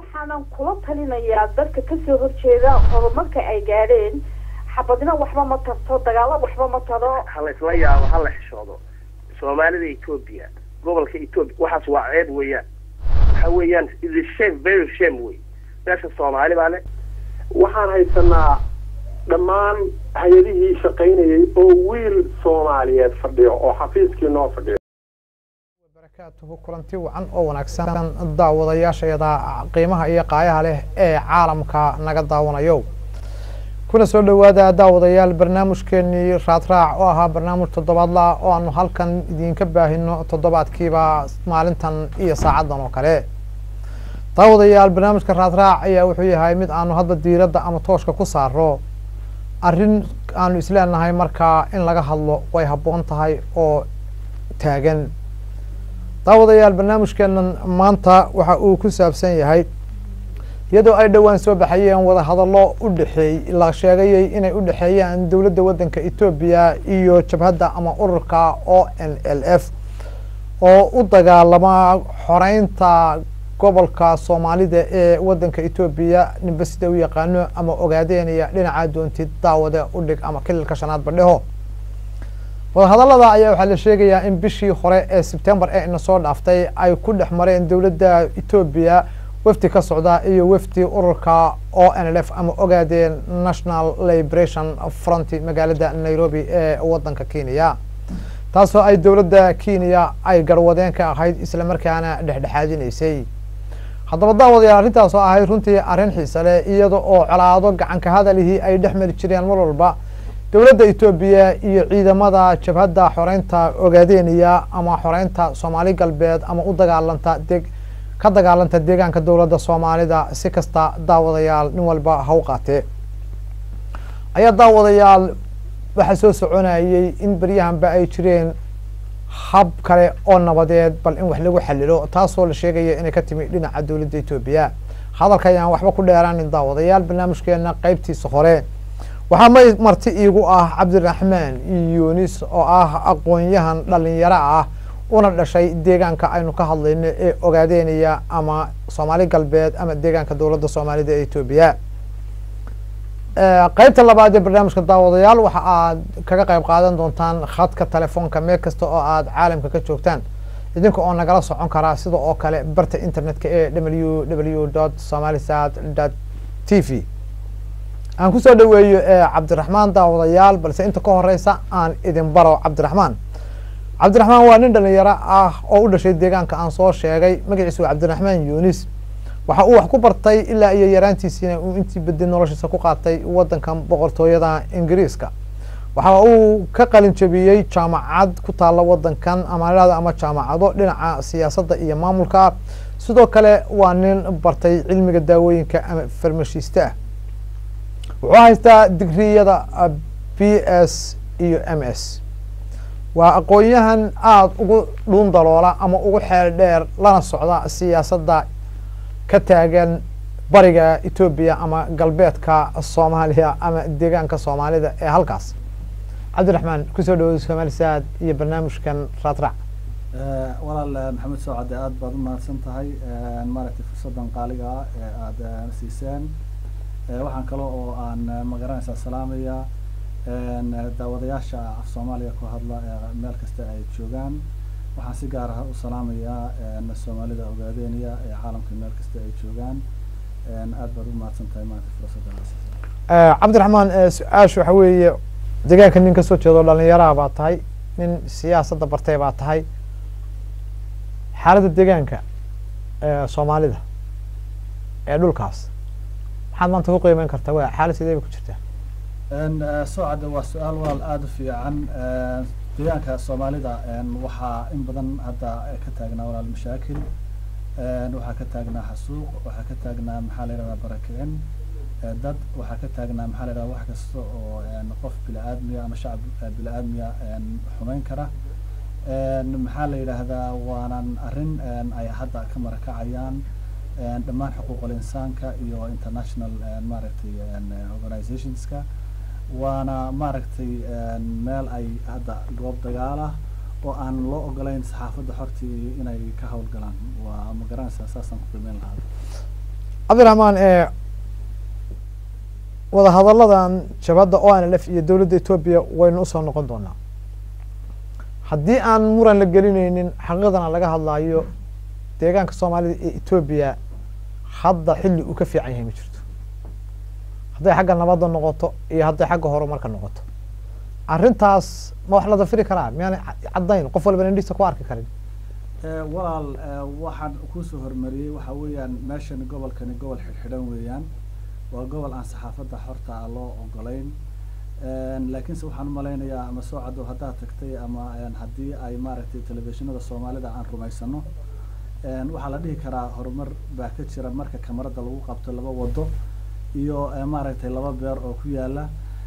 waxaanan kula talinayaa dadka kasoo horjeeda horumarka ay gaadheen xabadina waxba ma tarto dagaalo waxba ma taro ha la isla yaabo ha la xishoodo soomaalida etoobiya gobolka etoobiya waxaas waa ceeb weeyaan waxa weeyaan is shame very shame wey meesha soomaali baa le waxaan haysanaa dhammaan hay-adihii shaqaynayay oo wiil soomaaliyeed fadhiyo oo xafiiskii noo fadhiyo barakaatuhu kulanti wacan oo wanaagsan daawadayaashayada qiimaha iyo qaayaha leh ee caalamka naga daawanayo kuna soo dhowaada daawadayaal barnaamijkeenii raadraac oo ahaa barnaamij toddobaadla oo aanu halkan idinka baahino toddobaadkiiba maalintan iyo saacaddan oo kale daawadayaal barnaamijka raadraac ayaa wuxuu yahay mid aanu hadba diiradda ama tooshka ku saaro arrin aanu isleenahay markaa in laga hadlo way habboon tahay oo taagan daawadayaal barnaamijkeenan maanta waxa uu ku saabsan yahay iyadoo ay dhowaan soo baxayeen wadahadallo u dhexeey la sheegayay inay u dhexeeyaan dowladda waddanka etoobiya iyo jabhadda ama ururka o n l f oo u dagaalama xoreynta gobolka soomaalida ee waddanka etoobiya ninba sida u yaqaano ama ogaadeynaya dhinaca doontid daawada u dhig ama kililka shanaad badheho wadahadallada ayaa waxaa la sheegayaa in bishii hore ee sebtembar ee ina soo dhaaftay ay ku dhex mareen dowladda etoobiya wafdi ka socda iyo wafdi ururka o n l f ama ogaadeen national liberation front magaalada nairobi ee waddanka kenya taasoo ay dowladda kenya ay garwadeen ka ahayd islamarkaana dhexdhexaadinaysay haddaba daawadayaal arrintaas oo ahayd runtii arrin xiise leh iyada oo colaado gacanka hadalihii ay dhex mari jireen mar walba dowladda etoobiya iyo ciidamada jabhadda xoreynta ogaadeeniya ama xoreynta soomaali galbeed ama u dagaalanta deg ka dagaalanta deegaanka dowladda soomaalida si kasta daawadayaal nin walba ha u qaatee ayaa daawadayaal waxaa soo soconayay in beryahanba ay jireen hab kale oo nabadeed bal in wax lagu xalilo taasoo la sheegaya inay ka timi dhinaca dowladda etoobiya hadalka ayaan waxba ku dheeraanin daawadayaal barnaamijkeena qeybtiisa hore waxaa ma marti iigu ah cabdiraxmaan yunis oo ah aqoon-yahan dhalinyaro ah una dhashay deegaanka aynu ka hadlayno ee ogaadeynaya ama soomaali galbeed ama deegaanka dowladda soomaalida ee etoobiya qeybta labaad ee barnaamijka daawadayaal waxa aad kaga qayb qaadan doontaan khadka telefoonka meel kasta oo aad caalamka ka joogtaan idinka oo nagala socon karaa sida oo kale barta internetka ee w w dot somalisat dot t v aan kusoo dhaweeyo cabdiraxmaan daawadayaal balse inta ka horeysa aan idin baro cabdiraxmaan cabdiraxmaan waa nin dhalinyaro ah oo u dhashay deegaanka aan soo sheegay magaciisu waa cabdiraxmaan yunis waxa uu wax ku bartay ilaa iyo yaraantiisiina uu intii bedi noloshiisa ku qaatay waddankan boqortooyada ingiriiska waxa uu ka qalin jabiyey jaamacad ku taalla waddankan amaanada ama jaamacado dhinaca siyaasadda iyo maamulka sidoo kale waa nin bartay cilmiga daawooyinka ama farmashiiste ah wuxuu haystaa digriyada b s iyo m s waa aqoon-yahan aada ugu dhuun daloola ama ugu xeel dheer lana socda siyaasadda ka taagan bariga etoobiya ama galbeedka soomaaliya ama deegaanka soomaalida ee halkaas cabdiraxmaan kusoo dhawada somalisaad iyo barnaamijkan raadraac walaal maxamed socade aada baad u mahadsan tahay maaragtay fursaddan qaaliga ah ee aada siiseen waxaan kale oo aan magaranaysaa salaamaya daawadayaasha af soomaaliya ku hadla ee meel kasta ay joogaan waxaan si gaar ah u salaamayaa soomaalida ogaadeynaya ee caalamka meel kasta ay joogaan aad baad u mahadsan tahay maanta fursaddaas cabdiraxmaan su-aasha waxa weeye deegaanka nin kasoo jeedo dhalinyaraha baa tahay nin siyaasadda bartay baa tahay xaaladda deegaanka soomaalida ee dhulkaas maxaad maanta ku qiimeyn kartaa wa xaalad sidee bay ku jirtaa socada waa su-aal walaal aada u fiican deegaanka soomaalida waxaa in badan hadda ka taagnaa walaal mashaakil waxaa ka taagnaa xasuuq waxaa ka taagnaa maxaa la yidhahdaa barakicin dad waxaa ka taagnaa maxaa la yidhahdaa wax kasta oo qof bili-aadmiya ama shacab bili-aadmiya xumeyn kara maxaa la yidhaahdaa waanan arrin ay hadda ka marakacayaan dhammaan xuquuqul insaanka iyo international maaragtay organizationska waana maaragtay meel ay hadda goob dagaal ah oo aan loo ogolayn saxaafadda xortii inay ka howlgalaan waa ma garanaysaa saasaan ku qiimeyn lahaa cabdiraxmaan ee wadahadalladan jabhadda o n l f iyo dowladda etoobiya waynu usoo noqon doonaa haddii aan muran la gelineynin xaqiiqdana laga hadlaayo deegaanka soomaalida ee etoobiya hadda xilli uu ka fiican yahay ma jirto hadday xagga nabadda noqoto iyo hadday xagga horumarka noqoto arrintaas ma wax la dafiri karaa miyaana caddayn qof walba indhiisa ku arki karin walaal waxaan kusoo hormariyey waxa weeyaan meeshani gobolkani gobol xidhxidhan weeyaan waa gobol aan saxaafadda xorta ah loo ogolayn laakiinse waxaan umalaynayaa ama soo caddow haddaad tagtay ama haddii ay maaragtay telefishinada soomaalida aan rumaysano waxaa la dhihi karaa horumar baa ka jira marka kamarada lagu qabto laba wado iyo maaragtay laba beer oo ku yaala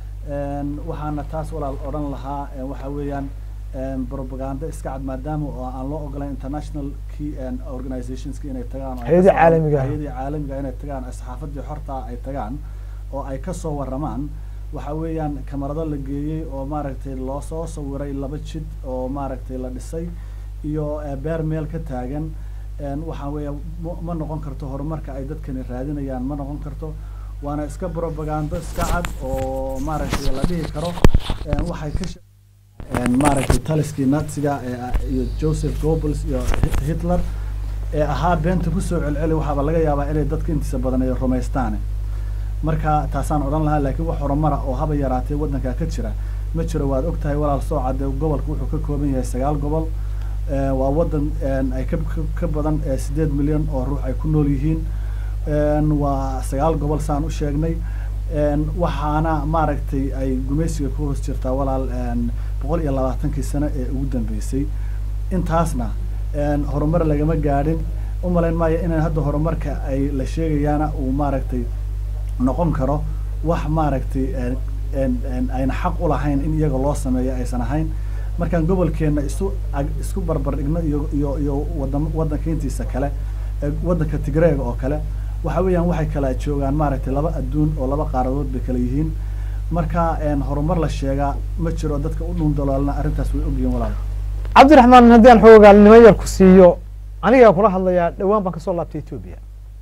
waxaana taas walaal odhan lahaa waxa weeyaan propaganda iska cad maadaama oo aan loo ogolayn international key organizationska inay tagaan Hay'adaha caalamiga ah. hayadii caalamiga inay tagaan saxaafadii xorta ay tagaan oo ay kasoo waramaan waxa weeyaan kamarado la geeyey oo maaragtay loo soo sawiray laba jid oo maaragtay la dhisay iyo beer meel ka taagan waxa weeya ma- ma noqon karto horumarka ay dadkani raadinayaan ma noqon karto waana iska propagando iska cad oo maaragtay la dhihi karo waxay ka she- maaragtay taliskii naziga ee- iyo joseph goebbels iyo Hi- hitler ee ahaa beenta kusoo celceli waxaaba laga yaabaa inay dadka intiisa badan ay rumaystaan marka taasaan odhan lahaa laakiin wax horumara oo haba yaraatee waddankaa ka jira ma jiro waad ogtahay walaal soo cadde gobolka wuxuu ka kooban yahay sagaal gobol Eh, waa waddan eh, ay ka ka- ka badan eh, sideed milyan oo ruux ay ku nool yihiin En, waa sagaal gobol saan u sheegnay En, waxaana maaragtay ay gumaysiga ku hoos jirtaa walaal en, boqol iyo labaatankii sano ee ugu dambeysay intaasna en, horumar lagama gaadhin u malayn maayo inaan hadda horumarka ay la sheegayaana uu maaragtay noqon karo wax maaragtay en- en- en ayna xaq u lahayn in iyaga loo sameeyo aysan ahayn markaan gobolkeena isu ag- isku barbar dhigno iyo iyo iyo wadan waddanka intiisa kale ee waddanka tigreega oo kale waxa weeyaan waxay kala joogaan maaragtay laba adduun oo laba qaaradood bay kala yihiin marka en horumar la sheegaa ma jiro dadka u dhun daloolna arrintaas way ogyihiin walaal cabdiraxmaan haddii aan xoogaalnimo yar ku siiyo anigaa kula hadlayaa dhowaan baan kasoo laabtay etoobiya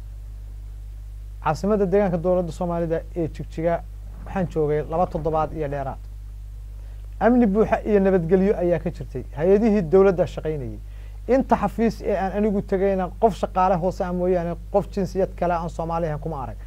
caasimadda deegaanka dowladda soomaalida ee jigjiga waxaan joogay laba toddobaad iyo dheeraad amni buuxa iyo nabadgelyo ayaa ka jirtay hay-adihii dowladda shaqaynayay inta xafiis ee aan anigu tegayna qof shaqaale hoose ah mooyaane qof jinsiyad kale aan soomaali ahayn kuma arag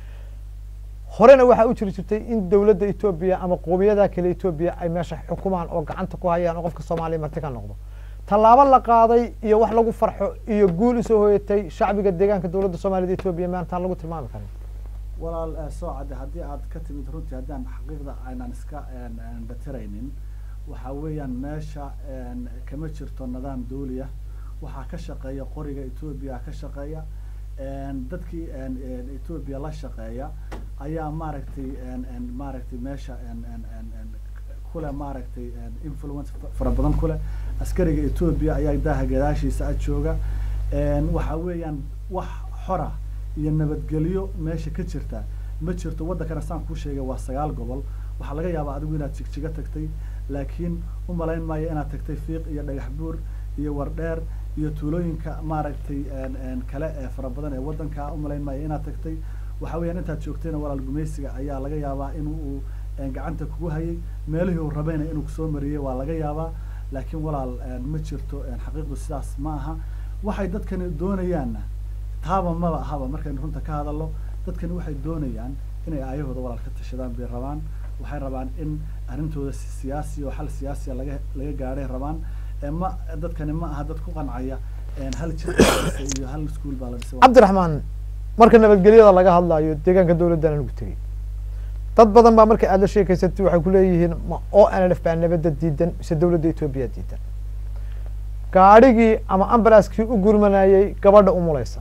horena waxaa u jiri jirtay in dowladda etoobiya ama qoomiyadaha kale etoobiya ay meesha xukumaan oo gacanta ku hayaan oo qofka soomaaliya marti ka noqdo tallaabo la qaaday iyo wax lagu farxo iyo guul usoo hoyatay shacbiga deegaanka dowladda soomaalida etoobiya maantaan lagu tilmaami karin walaal eh, soo cadde haddii aad ka timid runtii haddaan xaqiiqda aynan iska en- en batiraynin waxa weeyaan meesha en, kama jirto nidaam dawliya waxaa ka shaqeeya qoriga etoobiya ka shaqeeya en, dadkii en- en etoobiya la shaqeeya ayaa maaragtay en- en maaragtay meesha en- en- en- en kule maaragtay en, influence fa- fara badan kule askariga etoobiya ayaa daaha gadaashiisa a jooga en, waxa weeyaan wax xora iyo nabadgelyo meesha ka jirta ma jirto waddankana saan kuu sheegay waa sagaal gobol waxaa laga yaabaa adigu inaad jigjiga tagtay laakiin u malayn maayo inaad tagtay fiiq iyo dhagax buur iyo wardheer iyo tuulooyinka maaragtay en- en kale ee fara badan ee waddanka u malayn maayo inaad tagtay waxa weeyaan intaad joogtayna walaal gumaysiga ayaa laga yaabaa inuu uu en, gacanta kugu hayay meelihii uu rabayna inuu kusoo mariyey waa laga yaabaa laakiin walaal en, ma jirto en, xaqiiqdu sidaas ma aha waxay dadkani doonayaanna taaba maba ahaba markaynu runta ka hadalno dadkani waxay doonayaan inay aayahooda walaal ka tashadaan bay rabaan waxay rabaan in arrintooda si- siyaasi oo xal siyaasiya laga laga gaadhay rabaan ee ma dadkani ma aha dad ku qancaya en, hal jir baa la dhisay iyo hal iskuul baa la dhisay cabdiraxmaan marka nabadgelyada laga hadlayo deegaanka dowladdan anigu tegey dad badan baa marka aad la sheekeysatay waxay kuleeyihiin ma o n l f baa nabadda diidan mise dowladda etoobiya diidan gaadhigii ama ambalaaskii u gurmanayay gabadha umulaysa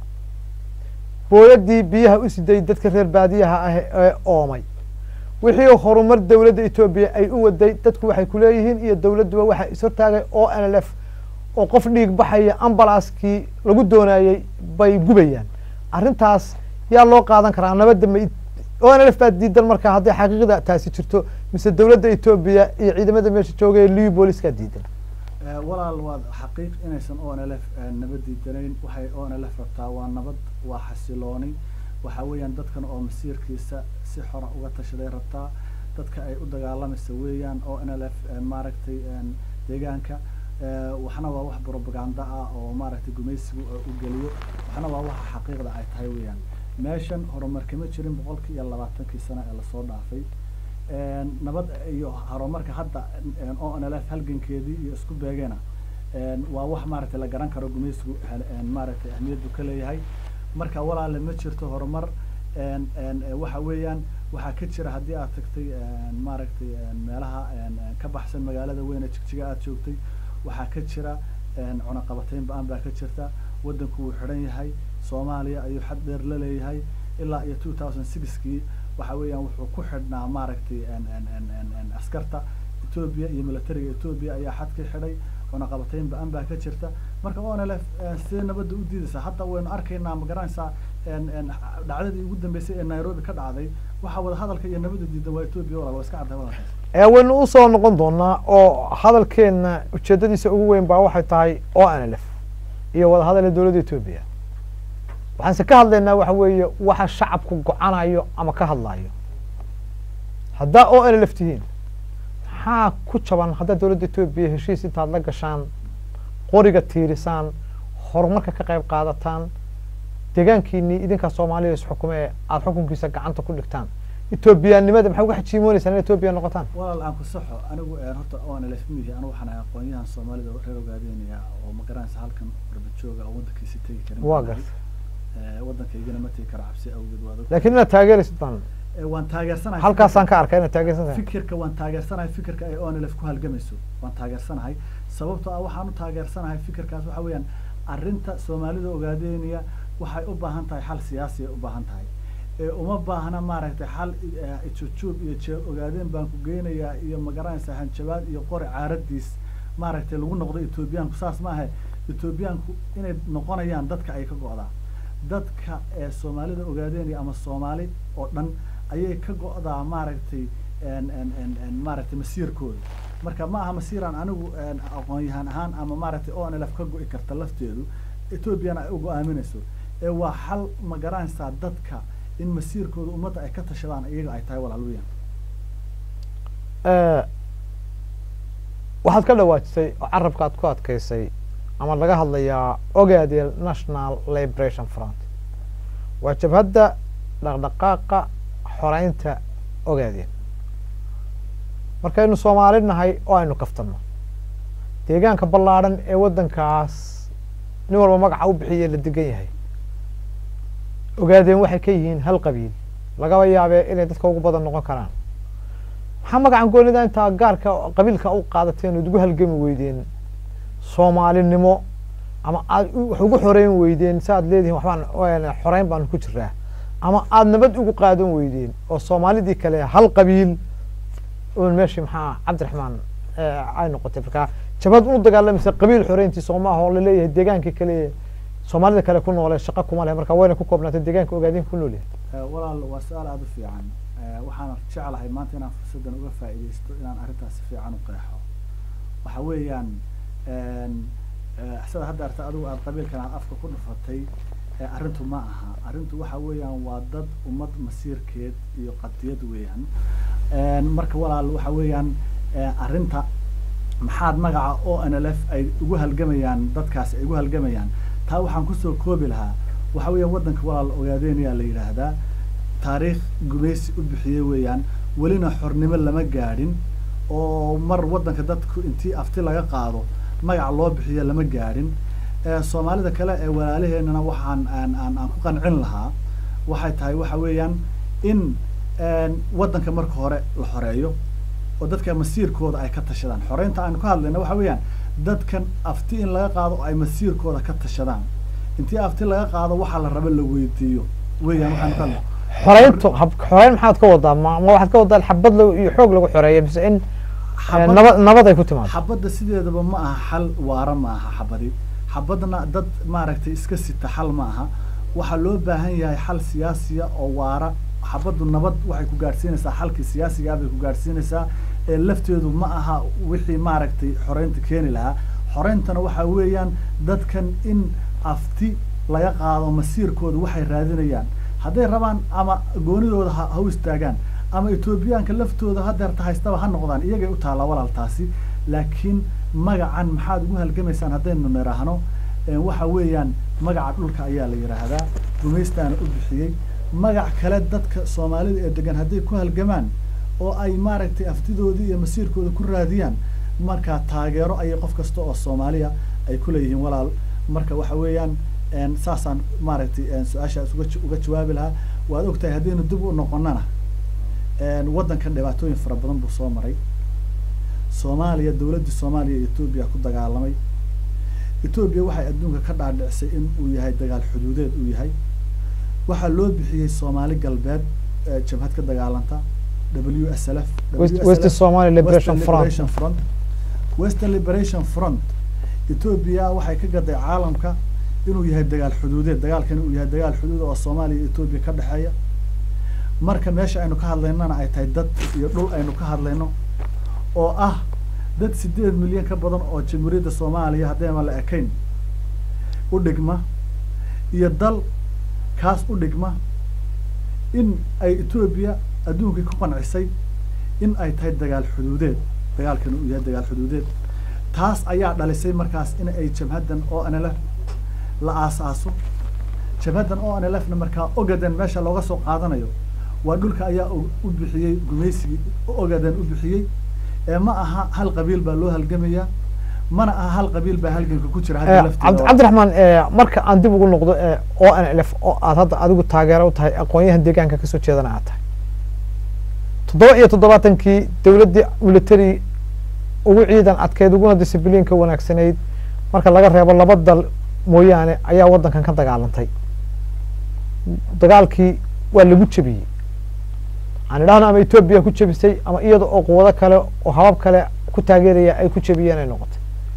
booyadii biyaha u siday dadka reer baadiyaha ah ee oomay wixii horumar dowladda etoobiya ay u waday dadku waxay kuleeyihiin iyo dowladduba waxaa ishortaagay o n l f oo qof dhiig baxaya ambalaaskii lagu doonayey bay gubayaan arrintaas yaa loo qaadan karaa nabadda ma o n l f baa diidan marka hadday xaqiiqda taasi jirto mise dowladda etoobiya iyo ciidamada meesha joogaya liu booliska diidan Eh, walaal waad xaqiiq inaysan o n l f nabad diidanayn waxay o n l f rabtaa waa nabad waa xasilooni waxa weeyaan dadkan oo masiirkiisa si xora uga tashaday rabtaa dadka ay u dagaalamaysa weeyaan oo n l f maaragtay deegaanka waxna waa wax propaganda ah oo maaragtay gumaysigu u geliyo waxna waa waxa xaqiiqda ay tahay weeyaan meeshan horumar kama jirin boqolkii iyo labaatankii sano ee lasoo dhaafay nabad iyo horumarka hadda o n l f halgankeedii iyo isku beegeena waa wax maaragtay la garan karo gumaysigu maaragtay ahmiyaddu ka leeyahay marka walaale ma jirto horumar waxa weeyaan waxaa ka jira haddii aad tagtay maaragtay meelaha ka baxsan magaalada weyne jigjiga aad joogtay waxaa ka jira cunaqabateyn ba-an baa ka jirta waddanku wuu xidhan yahay soomaaliya ayuu xad dheer la leeyahay ilaa iyo two thousand sixkii waxa weeyaan wuxuu ku xidhnaa maaragtay askarta etoobiya iyo militariga etoobiya ayaa xadkii xidhay cunaqabateyn ba-an baa ka jirta marka o n l f sidee nabadda u diidaysaa hadda waynu arkaynaa ma garanaysaa dhacdadii ugu dambeysay ee nairobi ka dhacday waxaa wada hadalka iyo nabadda diidan waa etoobiya walaal waa iska cadday wadalkaas ee waynu usoo noqon doonaa oo hadalkeena ujeedadiisa ugu weyn baa waxay tahay o n l f iyo wada hadal ee dowladda etoobiya waxaanse ka hadlaynaa waxa weeye waxa shacabku go-anayo ama ka hadlayo haddaa o n l f tihiin maxaa ku jaban haddaa dowladda etoobiya heshiis intaad la gashaan qoriga tiirisaan horumarka ka qayb qaadataan deegaankiinii idinkaa soomaaliya isxukume ee aada xukunkiisa gacanta ku dhigtaan etoobiyaanimada maxay uga xajiimoonaysaa in etoobiya noqotaan walaal aan ku saxo anigu horta o n l f mihi anigu waxaan ahay aqoonyahan soomaalida reer ogaadeenaya oo ma garanaysa halkan warbajooga oo waddankiisi tegi karin waa garta waddankaygana ma tegi karo cabsi awgeed waad laakiin inaad taageeraysid baan waan taageersanahay halkaasaan ka arkay inaad taageersantahay fikirka waan taageersanahay fikirka ay o n l f ku halgamayso waan taageersanahay sababtoo ah waxaan u taageersanahay fikirkaas waxa weeyaan arrinta soomaalida ogaadeynaya waxay u baahan tahay xal siyaasi ay u baahan tahay uma baahna maaragtay xal ijujuub iyo jeel ogaadeen baan ku geynayaa iyo magaranaysa hanjabaad iyo qori caaradiis maaragtay lagu noqdo etoobiyaanku saas maaha etoobiyaanku inay noqonayaan dadka ay ka go'daa dadka ee soomaalida ogaadeynaya ama soomaali oo dhan ayay ka go'daa maaragtay maaragtay masiirkooda marka ma aha masiiraan anigu aqoon-yahaan ahaan ama maaragtay o n l f ka go'i karta lafteedu etoobiyana ay u go-aaminayso ee waa xal ma garanaysaa dadka in masiirkooda ummadda ay ka tashadaan iyaga ay tahay walaalweyan waxaad ka dhawaajisay oo carabka aad ku adkaysay ama laga hadlayaa ogaadeel national liberation front waa jabhadda dhaqdhaqaaqa xoreynta ogaadeel markaynu soomaali nahay oo aynu kaftanno deegaanka ballaadhan ee waddankaas nin walba magaca u bixiye la degan yahay ogaadeen waxay ka yihiin hal qabiil lagaba yaabee inay dadka ugu badan noqon karaan maxaa magacan goonida intaa gaarka qabiilka u qaadateen ood ugu halgami weydeen soomaalinimo ama aad wax ugu xoreyn weydeen si aad leedihin waxbaan xoreyn baanu ku jiraa ama aada nabad ugu qaadan weydeen oo soomaalidii kale hal qabiil un meeshii maxaa cabdiraxmaan ay noqotay markaa jabhad u dagaalamaysa qabiil xoreyntii soomaaha oo laleeyahay deegaankii kale soomaalida kale ku noole shaqa kuma leh marka wayna ku koobnaatay deegaanka ogaadeen ku nool yahay walaal waa su-aal aada u fiican waxaan jeclahay maanta inaan fursaddan uga faa'iidaysto inaan arrintaas si fiican u qeexo waxa weeyaan sida hadda arta adigu aada qabiilkan aad afka ku dhufatay arrintu ma aha arrintu waxa weeyaan waa dad ummad masiirkeed iyo qadiyad weeyaan marka walaal waxa weeyaan arrinta maxaad magaca o n l f ay ugu halgamayaan dadkaasi ay ugu halgamayaan taa waxaan kusoo koobi lahaa waxa weeyaan waddanka walaal ogaadeenayaa la yidhaahdaa taariikh gumaysi u bixiyey weeyaan welina xornimo lama gaadhin oo mar waddanka dadku intii afti laga qaado magac loo bixiyo lama gaadhin soomaalida kale ee walaalaheenana waxaan aan aan aan ku qancin lahaa waxay tahay waxa weeyaan in waddanka marka hore la xoreeyo oo dadka masiirkooda ay ka tashadaan xoreynta aanu ka hadlayna waxa weeyaan dadkan afti in laga qaado oo ay masiirkooda ka tashadaan intii afti laga qaado waxaa la raba la weydiiyo weeyaan waxaanu ka hadlay xoreyntu xoreyn maxaad ka wadaa ma ma waxaad ka wadaa xabad lagu iyo xoog lagu xoreeyo mise in nabad nabad ay ku timaado xabadda sideedaba ma aha xal waara ma aha xabadi xabadna dad maaragtay iska sita xal ma aha waxaa loo baahan yahay xal siyaasiya oo waara xabaddu nabad waxay ku gaadhsiinaysaa xalkii siyaasigaa bay ku gaadhsiinaysaa ee lafteedu ma aha wixii maaragtay xoreynta keeni lahaa xoreyntana waxaa weeyaan dadkan in afti laga qaado masiirkooda waxay raadinayaan hadday rabaan ama goonidooda ha ha u istaagaan ama etoobiyaanka laftooda hadeerta haystaba ha noqdaan iyagay u taallaa walaaltaasi laakiin magacan maxaad ugu halgamaysaan haddaynu niraahno waxa weeyaan magaca dhulka ayaa la yidhaahdaa gumaystaana u bixiyey magac kale dadka soomaalida ee degan hadday ku halgamaan oo ay maaragtay aftidoodii iyo masiirkooda ku raadiyaan markaa taageero ayay qof kasta oo soomaaliya ay ku leeyihiin walaal marka waxa weeyaan saasaan maaragtay su-aashaas uga uga jawaabi lahaa waad ogtahay haddaynu dib u noqonana waddankan dhibaatooyin fara badan buu soo maray soomaaliya dawladdii soomaaliya iyo etoobiya ku dagaalamay etoobiya waxay adduunka ka dhaadhicisay in uu yahay dagaal xuduudeed uu yahay waxaa loo bixiyey soomaali galbeed jabhad ka dagaalanta w s l f west somali liberation front front western liberation front etoobiya waxay ka gaday caalamka inuu yahay dagaal xuduudeed dagaalkan uu yahay dagaal xuduud oo soomaaliya iyo etoobiya ka dhexeeya marka meesha aynu ka hadlaynana ay tahay dad iyo dhul aynu ka hadlayno oo ah dad sideed milyan ka badan oo jamhuuriyadda soomaaliya haddayma la ekayn u dhigma iyo dal kaas u dhigma in ay etoobiya adduunkii ku qancisay in ay tahay dagaal xuduudeed dagaalkan uu yahay dagaal xuduudeed taas ayaa dhalisay markaas in ay jabhaddan o n l f la aasaaso jabhaddan o n l f na markaa ogaden meesha looga soo qaadanayo waa dhulka ayaa u bixiyey gumaysigii ogaden u bixiyey ee ma aha hal qabiil baa loo halgamayaa mana aha hal qabiil baa halganka ku jira hadda lafteeda cabdiraxmaan marka aan dib ugu noqdo o n l f oo aad hadda adigu taageero u tahay aqoon-yahan deegaanka kasoo jeedana aad tahay toddoba iyo toddobaatankii dawladdii military ugu ciidan adkeyd uguna discibliinka wanaagsanayd marka laga reebo laba dal mooyaane ayaa waddankan ka dagaalantay dagaalkii waa lagu jebiyey aan idhahno ama etoobiya ku jebisay ama iyada oo quwado kale oo habab kale ku taageeraya ay ku jebiyeen ay noqotay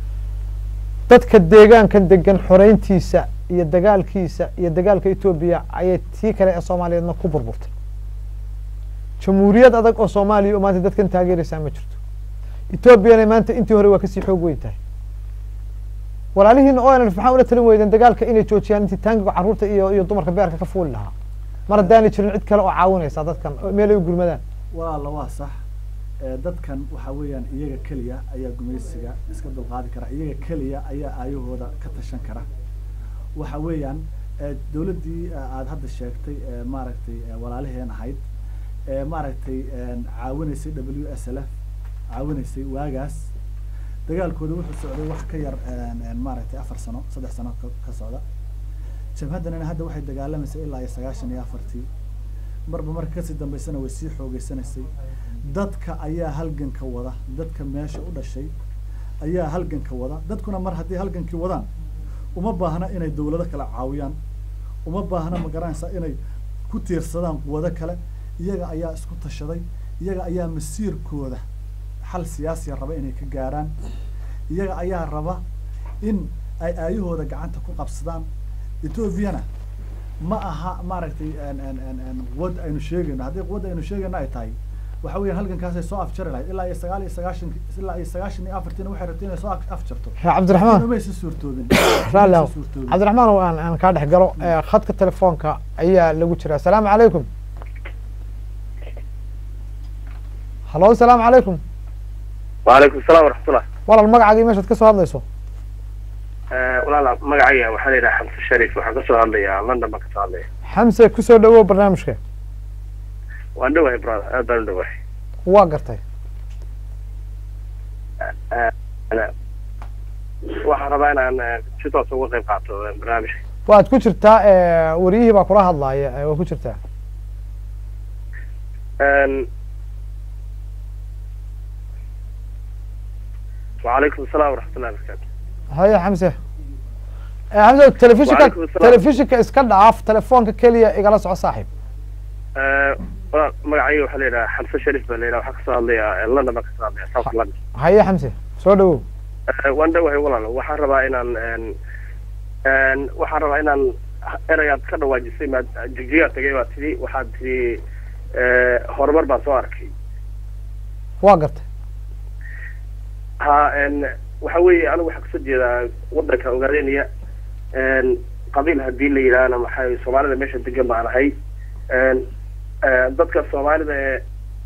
dadka deegaankan degan xoreyntiisa iyo dagaalkiisa iyo dagaalka etoobiya ayay tii kale ee soomaaliyeedna ku burburtay jamhuuriyad adag oo soomaaliya oo maanta dadkan taageeraysaa ma jirto etoobiyana maanta intii hore waa kasii xoog weyn tahay walaalihiina o n l maxaa ula talin weydeen dagaalka inay joojiyaan intii taangiga carruurta iyo iyo dumarka beerka ka fuuli lahaa mar haddaanay jirin cid kale oo caawinaysa dadkan meel ay u gurmadaan walaalla waa sax dadkan waxa weeyaan iyaga keliya ayaa gumaysiga iska dulqaadi kara iyaga keliya ayaa aayahooda ka tashan kara waxa weeyaan dawladdii aada hadda sheegtay maaragtay walaaliheen ahayd maaragtay caawinaysay w s l f caawinaysay waagaas dagaalkooda wuxuu socday wax ka yar maaragtay afar sano saddex sano ka socda jabhaddanina hadda waxay dagaalamaysay ilaa iyo sagaashan iyo afartii marba marka kasii dambaysana way sii xoogeysanaysay dadka ayaa halganka wada dadka meesha u dhashay ayaa halganka wada dadkuna mar haddii halgankii wadaan uma baahna inay dawlado kale caawiyaan uma baahna ma garanaysaa inay ku tiirsadaan quwado kale iyaga ayaa isku tashaday iyaga ayaa masiirkooda xal siyaasiya raba inay ka gaaraan iyaga ayaa raba in ay aayahooda gacanta ku qabsadaan etoobiyana ma aha maaragtay quwad aynu sheegayno haddii quwadda aynu sheegayno ay tahay waxa weya halgankaasay soo afjari lahayd ilaa iyo sagaal iyo sagaashan ilaa iyo sagaashan iyo afartiina waxay rabtay inay soo afjarto cabdiraxmaan umaysa suurtoobin raalli Umaysa suurtoobin. cabdiraxmaan oo aan aan kaa dhex galo khadka telefoonka ayaa lagu jira asalaamu calaykum halo asalaamu calaykum وعليكم السلام ورحمة الله walaal magacaaga iyo meeshaad ka soo hadlayso walaala magacayga waxaa la yidhaha xamse sharif waxaan kasoo hadlayaa london baan kasoo hadlaya xamse kusoo dhawow barnaamijka waan dhowahay brother aad baan u dhowahay waa gartay waxaan rabaa inaan eh, si toos uga qayb qaato eh, barnaamijka waad ku jirtaa wariyihii baa kula hadlaaya eh, waa ku jirtaa Een, وعليكم السلام ورحمة الله وبركاته haye xamse Eh, xamse telefishinka Waalaikum asalaam. telefishinka iska dhaaf telefoonka keliya igala soco saaxiib Eh, walaal magacayga waxaa la yidhaha xamse sharif baa la yidhaha waxaan kasoo hadlayaa eh, london baan kasoo hadlaya south london haye xamse soo dhawow Eh, waan dhowahay walaal waxaan rabaa inaan een, een, waxaan rabaa inaan erayaad ka dhawaajisay maad jigjigaa tagay baa tidhi waxaad tidhi eh, horumar baan soo arkay waa gartay ha een, waxa weeye anigu waxaan kasoo jeedaa wadanka ogaadeenaya een, qabiil haddii la yidhaahna maxay soomaalida meesha degan baan ahay een, ee, dadka soomaalida ee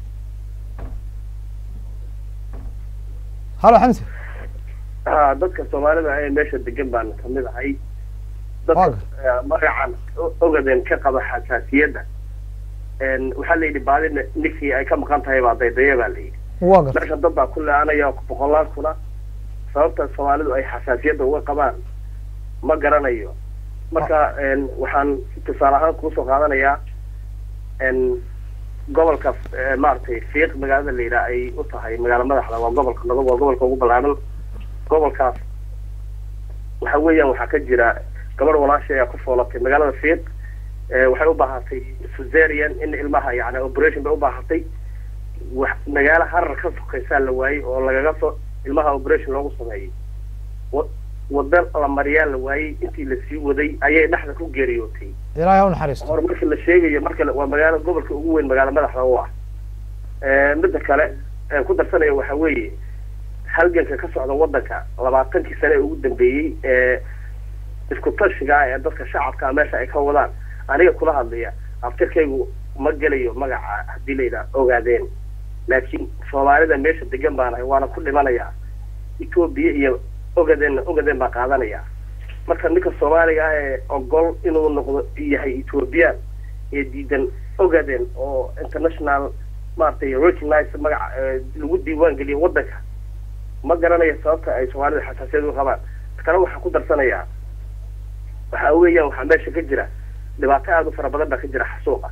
halo xamse ha dadka soomaalida ee meesha degan baan kamid ahay dadka Waaga. ee, magacan o- ogaden ka qaba xasaasiyadda een, waxaa la yidhi baadi ninkii ay ka maqan tahay baa daydaya baa la yidhi waa garta meesha dad baa ku le-anaya boqolaal kuna sababta soomaalidu ay xasaasiyadda uga qabaan ma garanayo marka een, waxaan tusaale ahaan kuusoo qaadanayaa een, gobolka ee, maaragtay fiiq magaalada la yidhaha ay u tahay magaalo madaxda waa gobolka nabad waa gobolka ugu ballaaran gobolkaas waxa weeyaan waxaa ka jira gabadh walaasha ayaa ku foolatay magaalada fiiq ee, waxay u baahatay suzerian in ilmaha yani operation bay u baahatay wax magaalo harar ka sokaysaa la waayey oo lagaga soo ilmaha operation loogu sameeyey wa wada la mariyaa la waayey intii lasii waday ayay dhexda ku geeriyootay ilaahay ha u naxariisto hor marka la sheegayo marka la- waa magaalo gobolka ugu weyn magaalo madaxda u ah Eh, midda kale ee ku darsanaya waxa weeye halganka ka socda wadanka labaatankii sane ee ugu dambeeyey ee isku tashiga ah ee dadka shacabka ah meesha ay ka wadaan aniga kula hadlaya aftirkaygu ma gelayo magaca haddii la yidhaha ogaadeen laakiin soomaalida meesha degan baanahay waana ku dhimanayaa etoobiya iyo ogadeen ogadeen baa qaadanaya marka ninka soomaaliga ah ee ogol inuu noqdo yahay ethoobiyan ee diidan ogaden oo international maaragtay recognize magaca ee lagu diiwaan geliyo wadanka ma garanayo sababta ay soomaalida xasaasiyad u qabaan kale waxaan ku darsanayaa waxa weeyaan waxaa meesha ka jira dhibaato aada u fara badan baa ka jira xasuuqa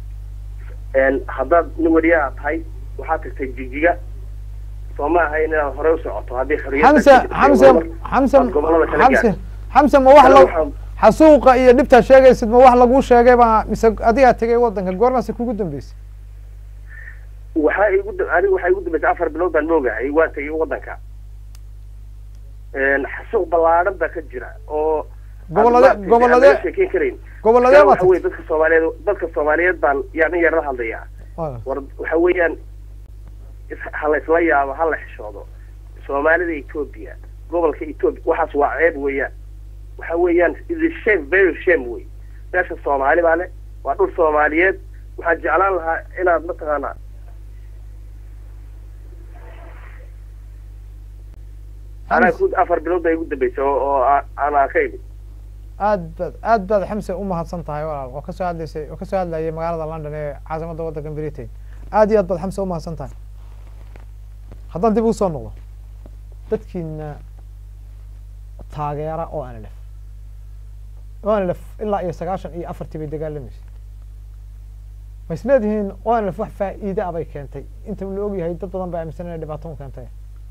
een haddaad nin weriyaa tahay waxaad tagtay jijiga soo ma ahayn inaad horey u socoto haddii xorriyadda xamse ka jirtay xamse horumar xamse aad gobollada kala xamse gaadhay. xamse ma wax Kale la waxaan- xasuuqa iyo dhibtaa sheegaysid ma wax laguu sheegay baa mise adigaa tegay wadanka goormaase kugu dambeysay waxaa igu da- anigu waxaa igu dambeysay afar bilood baan moogahay waan tegay wadanka Een, xasuuq ballaadhan baa ka jira oo Gobollade- aan maaragtay gobollade- aan laga sheekeyn karayn gobolladee baa waxa weye tagtay dadka soomaaliyeed dadka soomaaliyeed baan yaa in yar la hadlayaa Waa- war waxa weeyaan is- ha la isla yaabo ha la xishoodo soomaalida etoobiya gobolka etoobiya waxaas waa ceeb weeyaan waxa weeyaan is shame very shame wey meesha soomaali baa leh waa dhul soomaaliyeed waxaan jeclaan lahaa inaad mataqaanaa anaa ku afar bilood baa igu dambeysay oo oo aa- aanaa ka imid aad baad aad baad xamse u mahadsan tahay walaal oo kasoo hadlaysay oo kasoo hadlayay magaalada london ee caasimadda waddanka britain aad iyo aad baad xamse u mahadsan tahay haddaan dib ugu soo noqdo dadkiina taageera o n l f o n l f ilaa iyo sagaashan iyo afartii bay dagaalamaysa ma is leedihiin o n l f wax faa'iide ah bay keentay inta la og yahay dad badan baa aaminsan inay dhibaato u keentay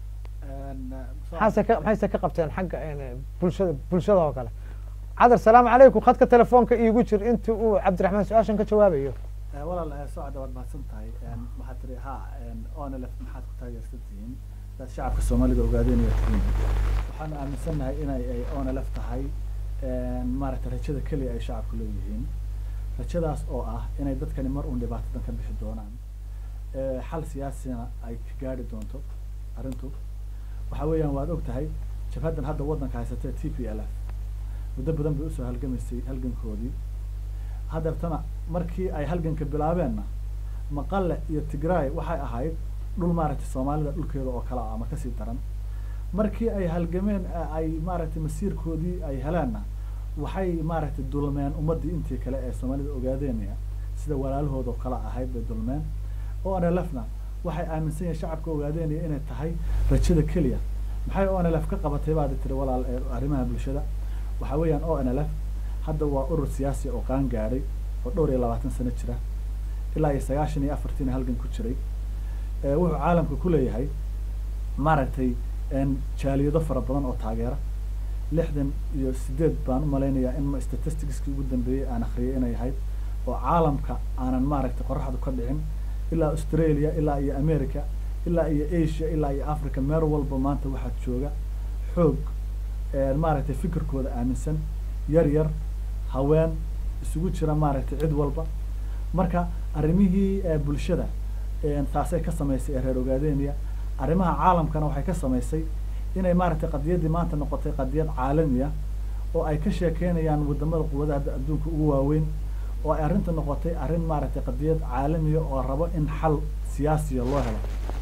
maxaase ka maxayse ka qabteen xagga een, bulshada bulshada oo kale cadar salaamu calaykum khadka telefoonka iigu jir inta uu cabdiraxmaan su-aashan ka jawaabayo walaal eh, socda waad mahadsan tahay Een, waxaad tiri ha onlf maxaad ku taageersan tihiin dad shacabka soomaalida ogaadeen iyo tihiin waxaan aaminsannahay inay ay onlf tahay een, maaragtay rajada keliya ay shacabku leeyihiin rajadaas oo ah inay dadkani mar uun dhibaatadan ka bixi doonaan Eh, xal siyaasina ay ka gaari doonto arrintu waxa weeyaan waad og tahay jabhaddan hadda waddanka haysatee t p l f muddo badan bay usoo halgamaysay halgankoodii haddeertana markii ay halganka bilaabeenna maqale iyo tigraay waxay ahayd dhul maaragtay soomaalida dhulkeeda oo kale ah ama kasii daran markii ay halgameen ee ay maaragtay masiirkoodii ay heleenna waxay maaragtay dulmeen ummaddii intii kale ee soomaalida ogaadeenaya sida walaalahooda oo kale ahayd bay dulmeen o n l f na waxay aaminsan yihiin shacabka ogaadeenaya inay tahay rajada keliya maxay o n l f ka qabatay baad tiri walaal ee arrimaha bulshada waxa weeyaan o n l f hadda waa urur siyaasi oo qaan gaadhay oo dhowr iyo labaatan sano jira ilaa iyo sagaashan iyo afartiina halgan ku jiray ee wuxuu caalamka ku leeyahay maaragtay een jaaliyado fara badan oo taageera lixdan iyo sideed baan u malaynayaa in ma statisticskii ugu dambeeyey aan akhriyay inay ahayd oo caalamka aanan maaragtay qoraxdu ka dhicin ilaa australia ilaa iyo america ilaa iyo asia ilaa iyo africa meel walba maanta waxaa jooga xoog een maaragtay fikirkooda aaminsan yar yar haween isugu jira maaragtay cid walba marka arrimihii ee bulshada een taasay ka samaysay ee reer ogaadeniya arrimaha caalamkana waxay ka samaysay inay maaragtay qadiyaddii maanta noqotay qadiyad caalamiya oo ay ka sheekeynayaan wadamada quwadaha adda- adduunka ugu waaweyn oo ay arrinta noqotay arrin maaragtay qadiyad caalamiya oo rabo in xal siyaasiya loo helo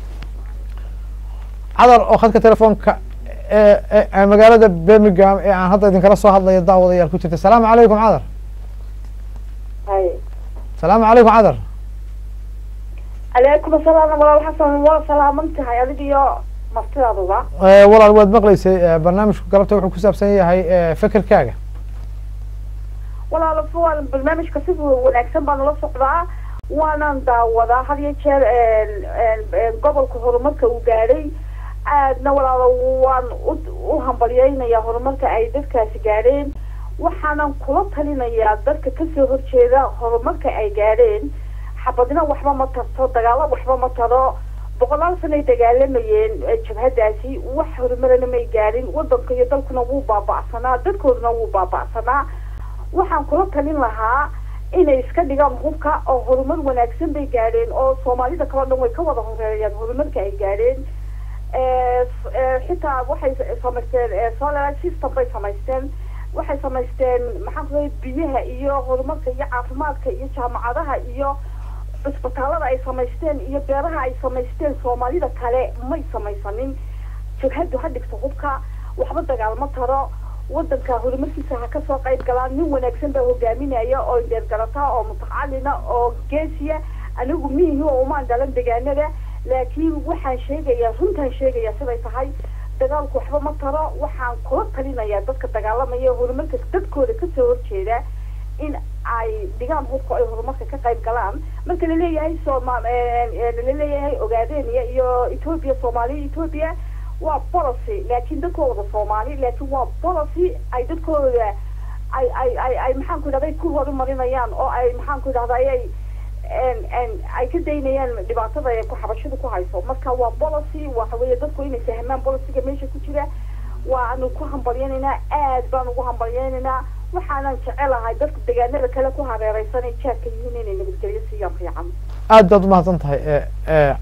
cadar oo khadka telefoonka ee ee- ee magaalada birmingham ee aan hadda idinkala soo hadlayo daawadayaal ku jirta salaamu calaykum cadar hay salaamu calaykum cadar calaykum asalaam walaal xasan waa salaaman tahay adiga iyo martidaaduba Eh, walaal waad maqlaysay eh, barnaamijku galabta wuxuu ku saabsan yahay eh, fekerkaaga walaal fuwal barnaamijka si wanaagsan baan ula socdaa waanan daawadaa had iyo jeer een, een, een, gobolka horumarka uu gaadhay aadna walaalo waan u- u hambalyeynayaa horumarka ay dadkaasi gaadheen waxaanan kula talinayaa dadka kasoo horjeeda horumarka ay gaadheen xabadina waxba ma tarto dagaalo waxba ma taro boqolaal sanay dagaalamayeen eh, jabhadaasi wax horumarana may gaadhin wadanka iyo dalkuna wuu baaba'sanaa dadkooduna wuu baaba'sanaa waxaan kula talin lahaa inay iska dhigaan hubka oo horumar wanaagsan bay gaadheen oo soomaalida kaleo dhan way ka wada horeeyaan horumarka ay gaadheen Eh, s- eh, xitaa waxay s- samaysteen eh, solar system bay samaysteen waxay samaysteen maxaan ku biyaha iyo horumarka iyo caafimaadka iyo jaamacadaha iyo cisbitaalada ay samaysteen iyo beeraha ay samaysteen soomaalida kale may samaysanin jabhadu ha dhigto hubka waxba dagaalmo taro wadanka horumarkiisa ha kasoo qayb galaan nin wanaagsan baa hogaaminaya oo deergarata oo mutacalina oo geesiya anigu miihi oo umaan dhalan degaanada laakiin waxaan sheegayaa runtaan sheegayaa siday tahay dagaalku waxba ma taro waxaan kula talinayaa dadka dagaalamaya ee horumarka dadkooda kasoo horjeeda in ay dhigaan hubka ay horumarka ka qayb galaan marka laleeyahay sooma laleeyahay ogaadenia iyo ethoopia soomaaliya ethoopia waa policy laakiin dadkooda soomaali laakiin waa policy ay dadkooda ay ay ay ay maxaan ku idhahday ku horumarinayaan oo ay maxaan ku idhahda ayay en- en- ay ka daynayaan dhibaatada ay ku xabashadu ku hayso marka waa policy waxa weeye dadku inay fahmaan policyga meesha ku jira waanu ku hambalyaynaynaa aad baan ugu hambalyaynaynaa waxaanan jecelahay dadka deegaanada kale ku hareereysan ay jaadka yihiin inay nabadgelyo siiyaan fiican aad baad umahadsan tahay eh, eh,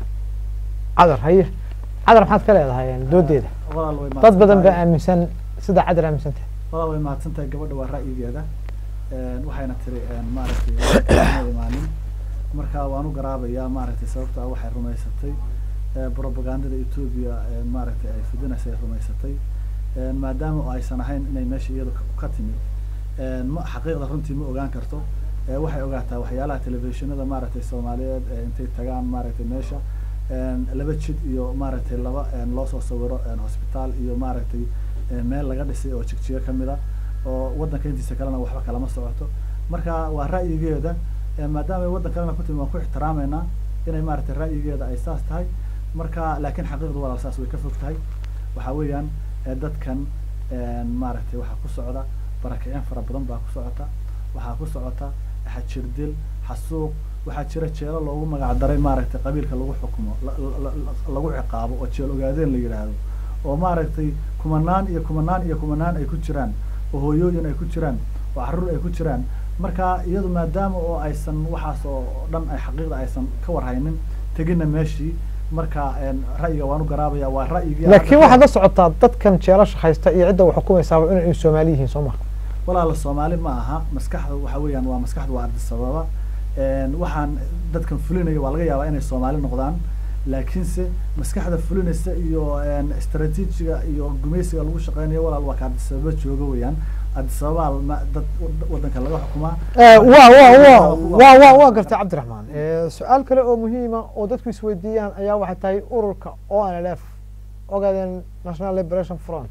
cadar haye cadar maxaad ka leedahay eh, doodeeda walaal way dad badan baa mahadsantahay. aaminsan sida cadar aaminsan tahay walaal way mahadsan tahay gabadha waa ra'yigeeda Een, waxayna tiri een, maaragtay ma imaanin marka waan u garaabayaa maaragtay sababta ah waxay rumaysatay ee, propagandada etoobiya ee, maaragtay ay fidinaysa ay rumaysatay Een, maadaama oo aysan ahayn inay meesha iyadu ka- ka timid Een, ma xaqiiqda runtii ma ogaan karto Ee, waxay ogaataa waxyaalaha telefishinada maaragtay soomaaliyeed ee intay tagaan maaragtay meesha Een, laba jid iyo maaragtay laba een, loo soo sawiro een, hosbitaal iyo maaragtay een, meel laga dhisay oo jigjiga ka mid a oo waddanka intiisa kalena waxba kalama socoto marka waa ra'yigeeda ee, maadaama ay waddan kalena ku timi waan ku ixtiraameynaa inay maaragtay ra'yigeeda ay saas tahay marka laakiin xaqiiqdu walaal saas way ka fog tahay waxaa weeyaan ee, dadkan een, maaragtay waxaa ku socda barakicin fara badan baa ku socota waxaa ku socota xajirdil xasuuq waxaa jira jeelo loogu magac daray maaragtay qabiilka lagu xukumo la- la- la- lagu ciqaabo oo jeel ogaadeen la yidhaahdo oo maaragtay kumanaan iyo kumanaan iyo kumanaan ay ku jiraan oo hooyooyin ay ku jiraan oo carruur ay ku jiraan marka iyadu maadaama oo aysan waxaas oo dhan ay xaqiiqda aysan ka warhaynin tegina meeshii marka een, ra'yiga waan u garaabaya waa ra'yigii laakiin waxaad la socotaa dadkan jeelasha haysta iyo cidda wax xukumaysaaba inay soomaali yihiin soo ma walaala soomaali ma aha maskaxda waxa weeyaan waa maskaxda waa ardisababa Een, waxaan dadkan fulinaya waa laga yaabaa inay soomaali noqdaan laakiinse maskaxda fulinaysa iyo een, istaraatiijiga iyo gumaysiga lagu shaqeynayo walaal waa ka ardisababa jooga weeyaan ardisababa ma- dad wad- waddanka laga xukumaa Eh, waa waa waa waa waa waa gartay cabdiraxmaan Eh, su-aal kale oo muhiima oo dadku isweydiiyaan ayaa waxay tahay ururka o n l f ogaadeen national liberation front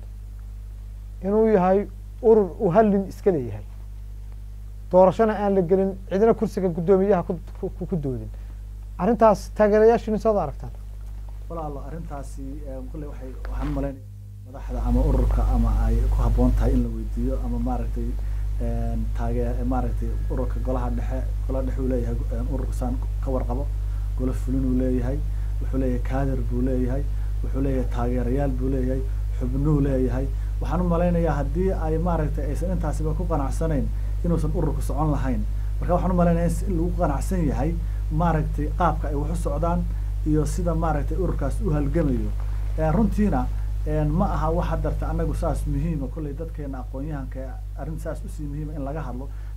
inuu yahay urur uu hallin iska leeyahay doorashona aan la gelin cidina kursiga guddoomiyaha ku- ku ku doodin arrintaas taageerayaashiina soo aragtaan walaalo arrintaasi een, kulley waxay waxaan u malaynaya madaxda ama ururka ama ay ku habboon tahay in la weydiiyo ama maaragtay een, taagee maaragtay ururka golaha dhexe golaha dhexe uu leeyahay een, ururka saan ka warqabo golo fulin uu leeyahay wuxuu leeyahay kaadir buu leeyahay wuxuu leeyahay taageerayaal buu leeyahay xubnuu leeyahay waxaan u malaynayaa haddii ay maaragtay aysan intaasiba ku qanacsanayn inuusan ururku socon lahayn marka waxaan u malaynayaa in si- in lagu qanacsan yahay maaragtay qaabka ay wax u socdaan iyo sida maaragtay ururkaas u halgamayo Eh, runtiina een, ma aha wax hadarta anagu saas muhiima kolley dadkeena aqoon-yahanka arrin saas usii muhiima in laga hadlo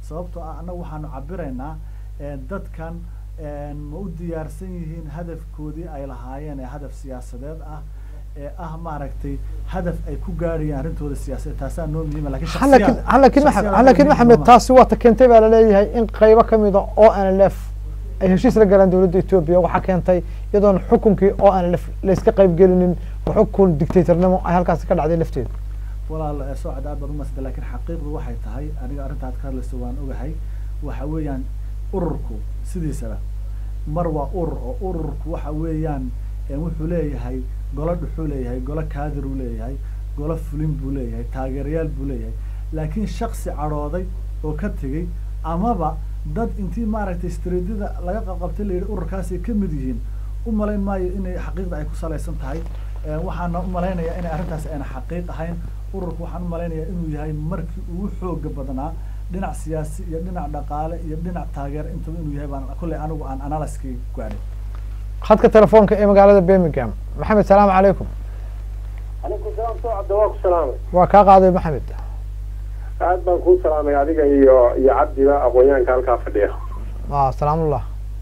sababtoo ah annagu waxaanu cabiraynaa dadkan ma u diyaarsan yihiin hadafkoodii ay lahaayeen ee hadaf siyaasadeed ah ee ah maaragtay hadaf ay ku gaarayaan arrintooda siyaasadeed taasaa noo muhiima lakin lakin lakin maxamed lakin maxamed taasi waata keentay baa laleeyahay in qaybo kamida o n l f ay heshiis la galaan dowladda etoobiya waxaa keentay iyadoon xukunkii o n l f layska qayb gelinin xukun dictatornimo ay halkaasi ka dhacday lafteeda walaal socod aad baad umasda lakin xaqiiqdu waxay tahay aniga arrinta ad ka hadlayso waan ogahay waxa weeyaan ururku sidiisaba mar waa urur oo ururku waxa weeyaan wuxuu leeyahay golo dhuxuu leeyahay golo kaadir uu leeyahay golo fulin buu leeyahay taageerayaal buu leeyahay laakiin shaksi cadhooday oo ka tegey amaba dad intii maaragtay streedyada laga qabqabtay layidhi ururkaasay ka mid yihiin u malayn maayo inay xaqiiqda ay ku salaysan tahay waxaana u malaynayaa inay arrintaasi ayna xaqiiq ahayn ururku waxaan u malaynayaa inuu yahay markii ugu xooga badnaa dhinac siyaasi iyo dhinac dhaqaale iyo dhinac taageer intaba inuu yahay baan kulley anigu aan analyskii gaadhay khadka telefoonka ee magaalada birmingham maxamed salaamu calaykum calaykum salaam socodda waa ku salaamay waa kaa qaaday maxamed aad baan kuu salaamay adiga iyo iyo cabdiba aqoonyahanka halkaa fadhiya a salaamullah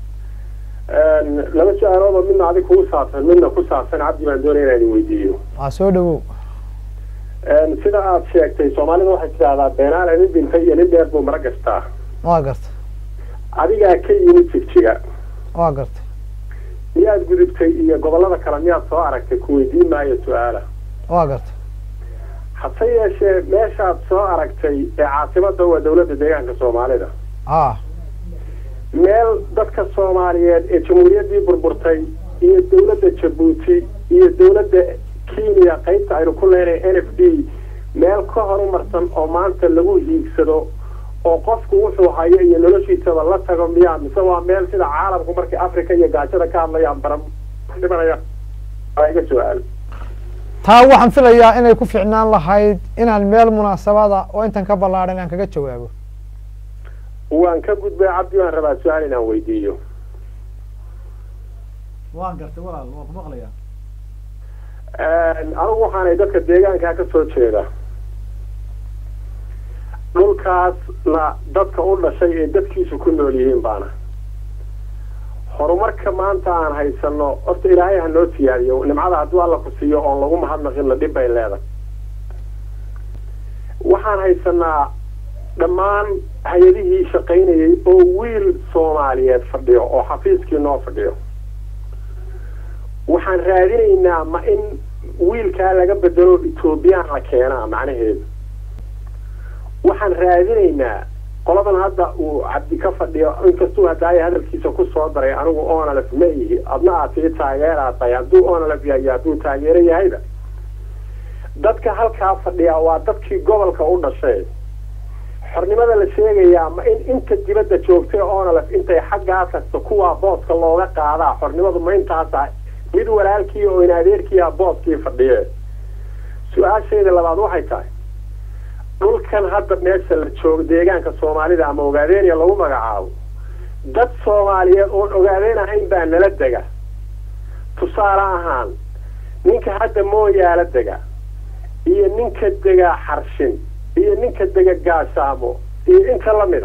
laba su-aaloodoo midna adig kugu saabsan midna ku saabsan cabdi baan doonaya inaan idin weydiiyo waa soo dhawow sida aad sheegtay soomaalida waxay tidahdaa beenaale nin dhintay iyo nin dheer buu mara gastaa waa gartay adigaa ka yimid jigjiga waa gartay miyaad gudubtay iyo gobollada kale miyaad soo aragtay ku weydiin maayo su-aala waa gartay hase yeeshee meeshaad soo aragtay ee caasimada waa dawladda deegaanka soomaalida a meel dadka soomaaliyeed ee jamhuuriyaddii burburtay iyo dawladda jabuuti iyo dawladda kenya qaybta aynu ku leenahay n f d meel ka horumarsan oo maanta lagu hiigsado oo qofku wuxuu hayo iyo noloshiisaba la tago miyaa mise waa meel sida caalamku markay africa iyo gaajada ka hadlayaan bara dhimanaya iga su-aal taa waxaan filayaa inay ku ficnaan lahayd inaan meel munaasabada oo intan ka ballaadhan aan kaga jawaabo waan ka gudbay cabdi waan rabaa su-aal inaan weydiiyo waan gartay walaal waan ku maqlaya anigu waxaanay dadka deegaankaa ka soo jeeda dhulkaasna dadka u dhashay ee dadkiisu ku nool yihiin baana horumarka maanta aan haysano horta ilaahay ha noo siyaadiyo nimcada hadduu alla ku siiyo oon lagu mahadnaqinna dhib bay leedahay waxaan haysanaa dhammaan hay-adihii shaqaynayay oo wiil soomaaliyeed fadhiyo oo xafiiskii noo fadhiyo waxaan raadinaynaa ma in wiilkaa laga bedelo etoobiyaan la keenaa macnaheedu waxaan raadinaynaa qoladan hadda uu cabdi ka fadhiyo inkastuu hadaaya hadalkiisa ku soo daray anigu onalef ma ihi adna aad tii taageeraad tahay hadduu onalef yahay hadduu taageero yahayba dadka halkaa fadhiyaa waa dadkii gobolka u dhashay xornimada la sheegayaa ma in inta dibadda joogtay onalef intay xaggaa tagto kuwaa booska looga qaadaa xornimadu ma intaasa mid walaalkii oo in adeerkiia booskii fadhiye su-aashayda labaad waxay tahay dhulkan hadda meesha la joogo deegaanka soomaalida ama ogaadeenya lagu magacaabo dad soomaaliyeed oon ogaadeen ahayn baa nala dega tusaale ahaan ninka hadda mooyaala dega iyo ninka dega xarshin iyo ninka dega gaashaamo iyo inta lamida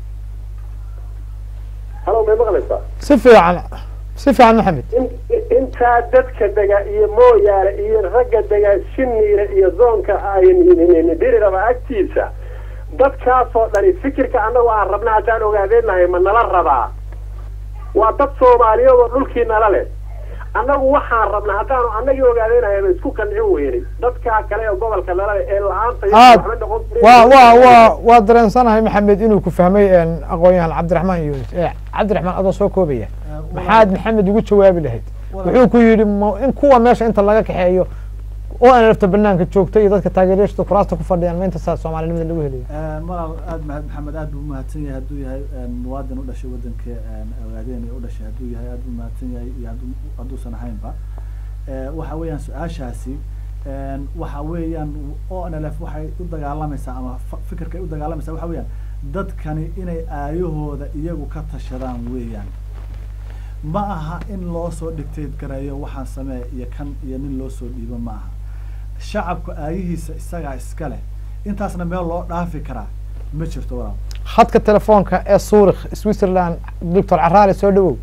halo may maqlaysaa si fiican si fiican maxamed intaa dadka dega iyo mooyaale iyo ragga dega shiniire iyo zoonka diriraba agtiisa dadkaasoo dhani fikirka annagu aan rabna haddaan ogaadeenahay ma nala rabaa waa dad soomaaliyeed oo dhulkii nala leh annagu waxaan rabnaa haddaanu annagii ogaadeenahay ba isku qancin weynay dadkaa kale ee gobolka nala leh ee la-aanta aad waxba noqon wa wa wa waa dareensanahay maxamed inuu ku fahmay aqoon-yahan cabdiraxmaan yunis cabdiraxmaan adoo soo koobaya maxaad maxamed ugu jawaabi lahayd wuxuu ku yidhi ma in kuwa meesha inta laga kaxeeyo oo aan lafta banaanka joogta iyo dadka taageeryaashta kuraasta ku fadhiyaan ma inta saa soomaalinimada lagu helayo malaal aad mahad maxamed aad buu umahadsan yahay hadduu yahay muwaadin u dhashay waddanka ogaadeen u dhashay hadduu yahay aad buu umahadsan yahay iyo hadduu hadduusan ahaynba waxa weeyaan su-aashaasi waxa weeyaan o n l f waxay u dagaalamaysaa ama fikirkay u dagaalamaysaa waxa weeyaan dadkani inay aayahooda iyagu ka tashadaan weeyaan ma aha in loo soo dhigteed gareeyo waxaan sameeya iyo kan iyo nin loo soo dhiibo ma aha shacabku aayihiisa isagaa iska leh intaasna meel loo dhaafi karaa ma jirto walaal khadka telefoonka ee suurikh switzerland doctor caraale soo dhawow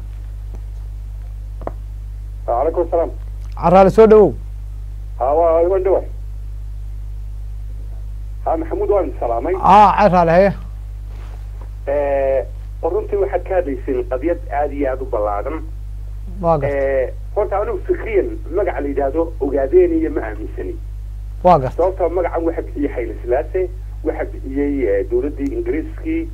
calaykum asalaam caraale soo dhawow ha waa iman dhawa ha maxamuud waan salaamay a caraale haye runtii waxaad ka hadlayseen qadiyad aada iyo aada u ballaadhan waa garta horta anigu fikriyan magaca la yidhaahdo ogaadeeniya ma aaminsani waa garta sababtoo magacan waxa bixiyey xayla silaase waxa bixiyey dowladdii ingiriiskii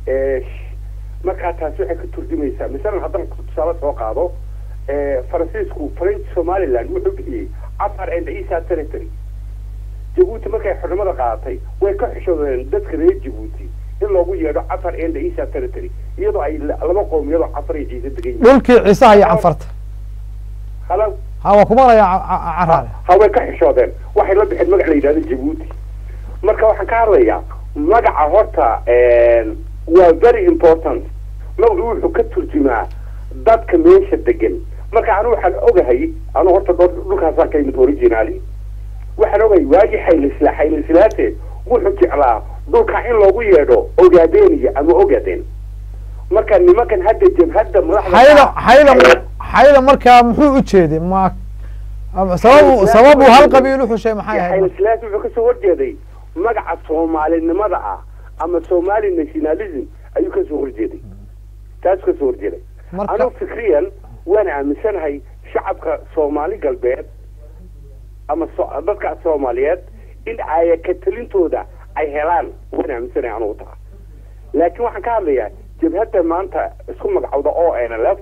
markaa taasi waxay ka turjumaysaa masalan haddaan tusaale soo qaado faransiisku french somaliland wuxuu bixiyey afar and isa territory jabuuti markay xornimada qaadatay way ka xishoodeen dadka reer jabuuti in loogu yeedho afar and isa territory iyadoo ay laba qowmiyadoo cafar iyo ciise degan yihiin dhulkii ciisaha iyo canfarta halo ha waa ku maqlayaa caraale ha way ka xishoodeen waxay la bixeen magac la yidhahdo jabuuti marka waxaan ka hadlayaa magaca horta waa very important magacu wuxuu ka turjumaa dadka meesha degan marka anu waxaan ogahay anu horta dhulkaasaan ka yimid originaali waxaan ogahay waagii xaylisla xaylislaate wuxuu jeclaa dhulka in loogu yeedho ogaadeniya ama ogaden marka nimankan hadda jabhadda xayla xayla xayla markaa muxuu u jeeday ma sababu sababu hal qabiil u xushay maxay ahayd xaylislaas wuxuu kasoo horjeeday magaca soomaalinimada ah ama somali nationalism ayuu kasoo horjeeday taas kasoo horjeeday marka anigu fikriyan waan aaminsanahay shacabka soomaali galbeed ama so dadka soomaaliyeed in aya ka talintooda ay helaan waan aaminsanahay anugu taa laakiin waxaan ka hadlayaa jabhadda maanta isku magacowda o n l f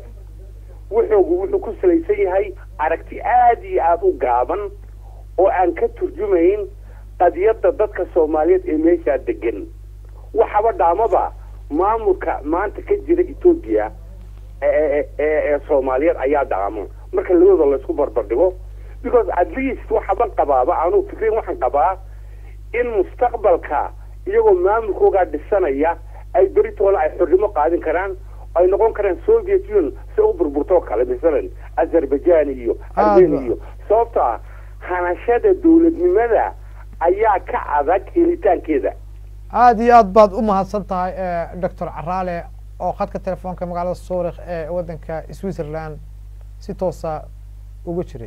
wuxuu wuxuu ku salaysan yahay aragti aada iyo aada u gaaban oo aan ka turjumayn qadiyadda dadka soomaaliyeed ee meeshaa degan waxaba dhaamaba maamulka maanta ka jira etoobiya ee ee soomaaliyeed ayaa dhaamo marka labadooda laysku barbardhigo because at least waxaban qabaaba anuu fikrin waxaan qabaa in mustaqbalka iyagoo maamulkoogaa dhisanaya ay beritooda ay xornimo qaadin karaan ay noqon karaan soviet union si u burburtoo kale masalan azerbaijan iyo armenia iyo sababto ah hanashada dowladnimada ayaa ka adag helitaankeeda aada iyo aad baad u mahadsan tahay doctor caraale oo khadka telefoonka magaalada suurikh ee waddanka switzerland si toosa uga jiray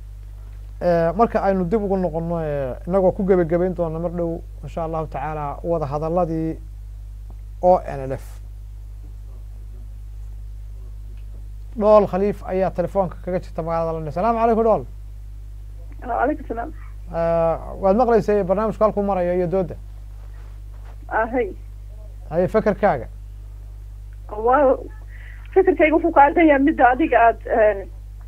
marka aynu dib ugu noqono inagoo ku gebagabayn doona mar dhow insha allahu tacaala wada hadaladii o n l f dhool khaliif ayaa telefoonka kaga jirta magaalada london salamu calaykum dhool calaykum salaam waad maqlaysay barnaamijku halkuu marayo iyo dooda ahay haye fekerkaaga waa fikirkayga wuxuu kaagan yahay midda adiga aada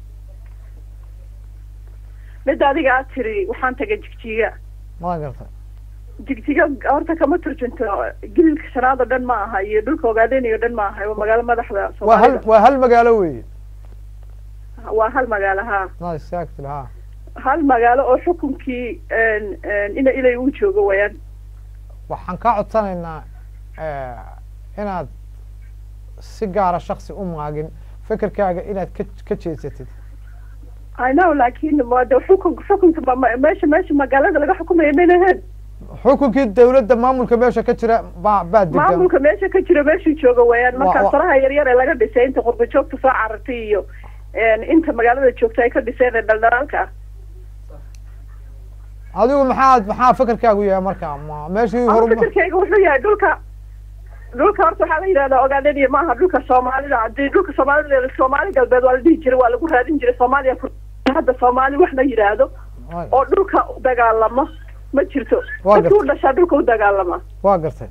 midda adiga aad tiri waxaan tagay jigjiga ma garta jigjiga horta kama turjunto gililka shanaad oo dhan ma aha iyo dhulka ogaadeynayo dhan ma aha waa magaalo madaxda waa hal soomaalida waa hal magaalo weeye waa hal magaalo ha na exactly ha hal magaalo oo xukunkii ina ilay uu joogo wayaan waxaan kaa codsanaynaa inaad si gaara shaksi u maagin fekerkaaga inaad ka ka jeedsatid i know laakin waa de xukun xukunka ma- ma- meesha meesha magaalada laga xukumaya mayna ahayn xukunkii dawladda maamulka meesha ka jira baa baa degan maamulka meesha ka jira meeshuu joogo wayaan Wa- marka wa- faraha yaryar ee laga dhisay inta qurba joogta soo carartay iyo inta magaalada joogta ay ka dhiseen ee dhaldhalaalka ah adigu maxaad maxaa fekerkaagu yahay marka ma meeshii ama horu fikirkayga wuxuu yahay dhulka dhulka horta waxaa la yidhahdaa ogaadeniya maaha dhulka soomaalida hadii dhulka soomaalida soomaali galbeed waa la dhihi jiray waa lagu raadin jiray soomaaliya ku- hadda soomaali wax la yidhaahdo oo dhulka u dagaalama ma jirto Waa dadkii u gartay. dhashaa dhulka u dagaalama waa gartay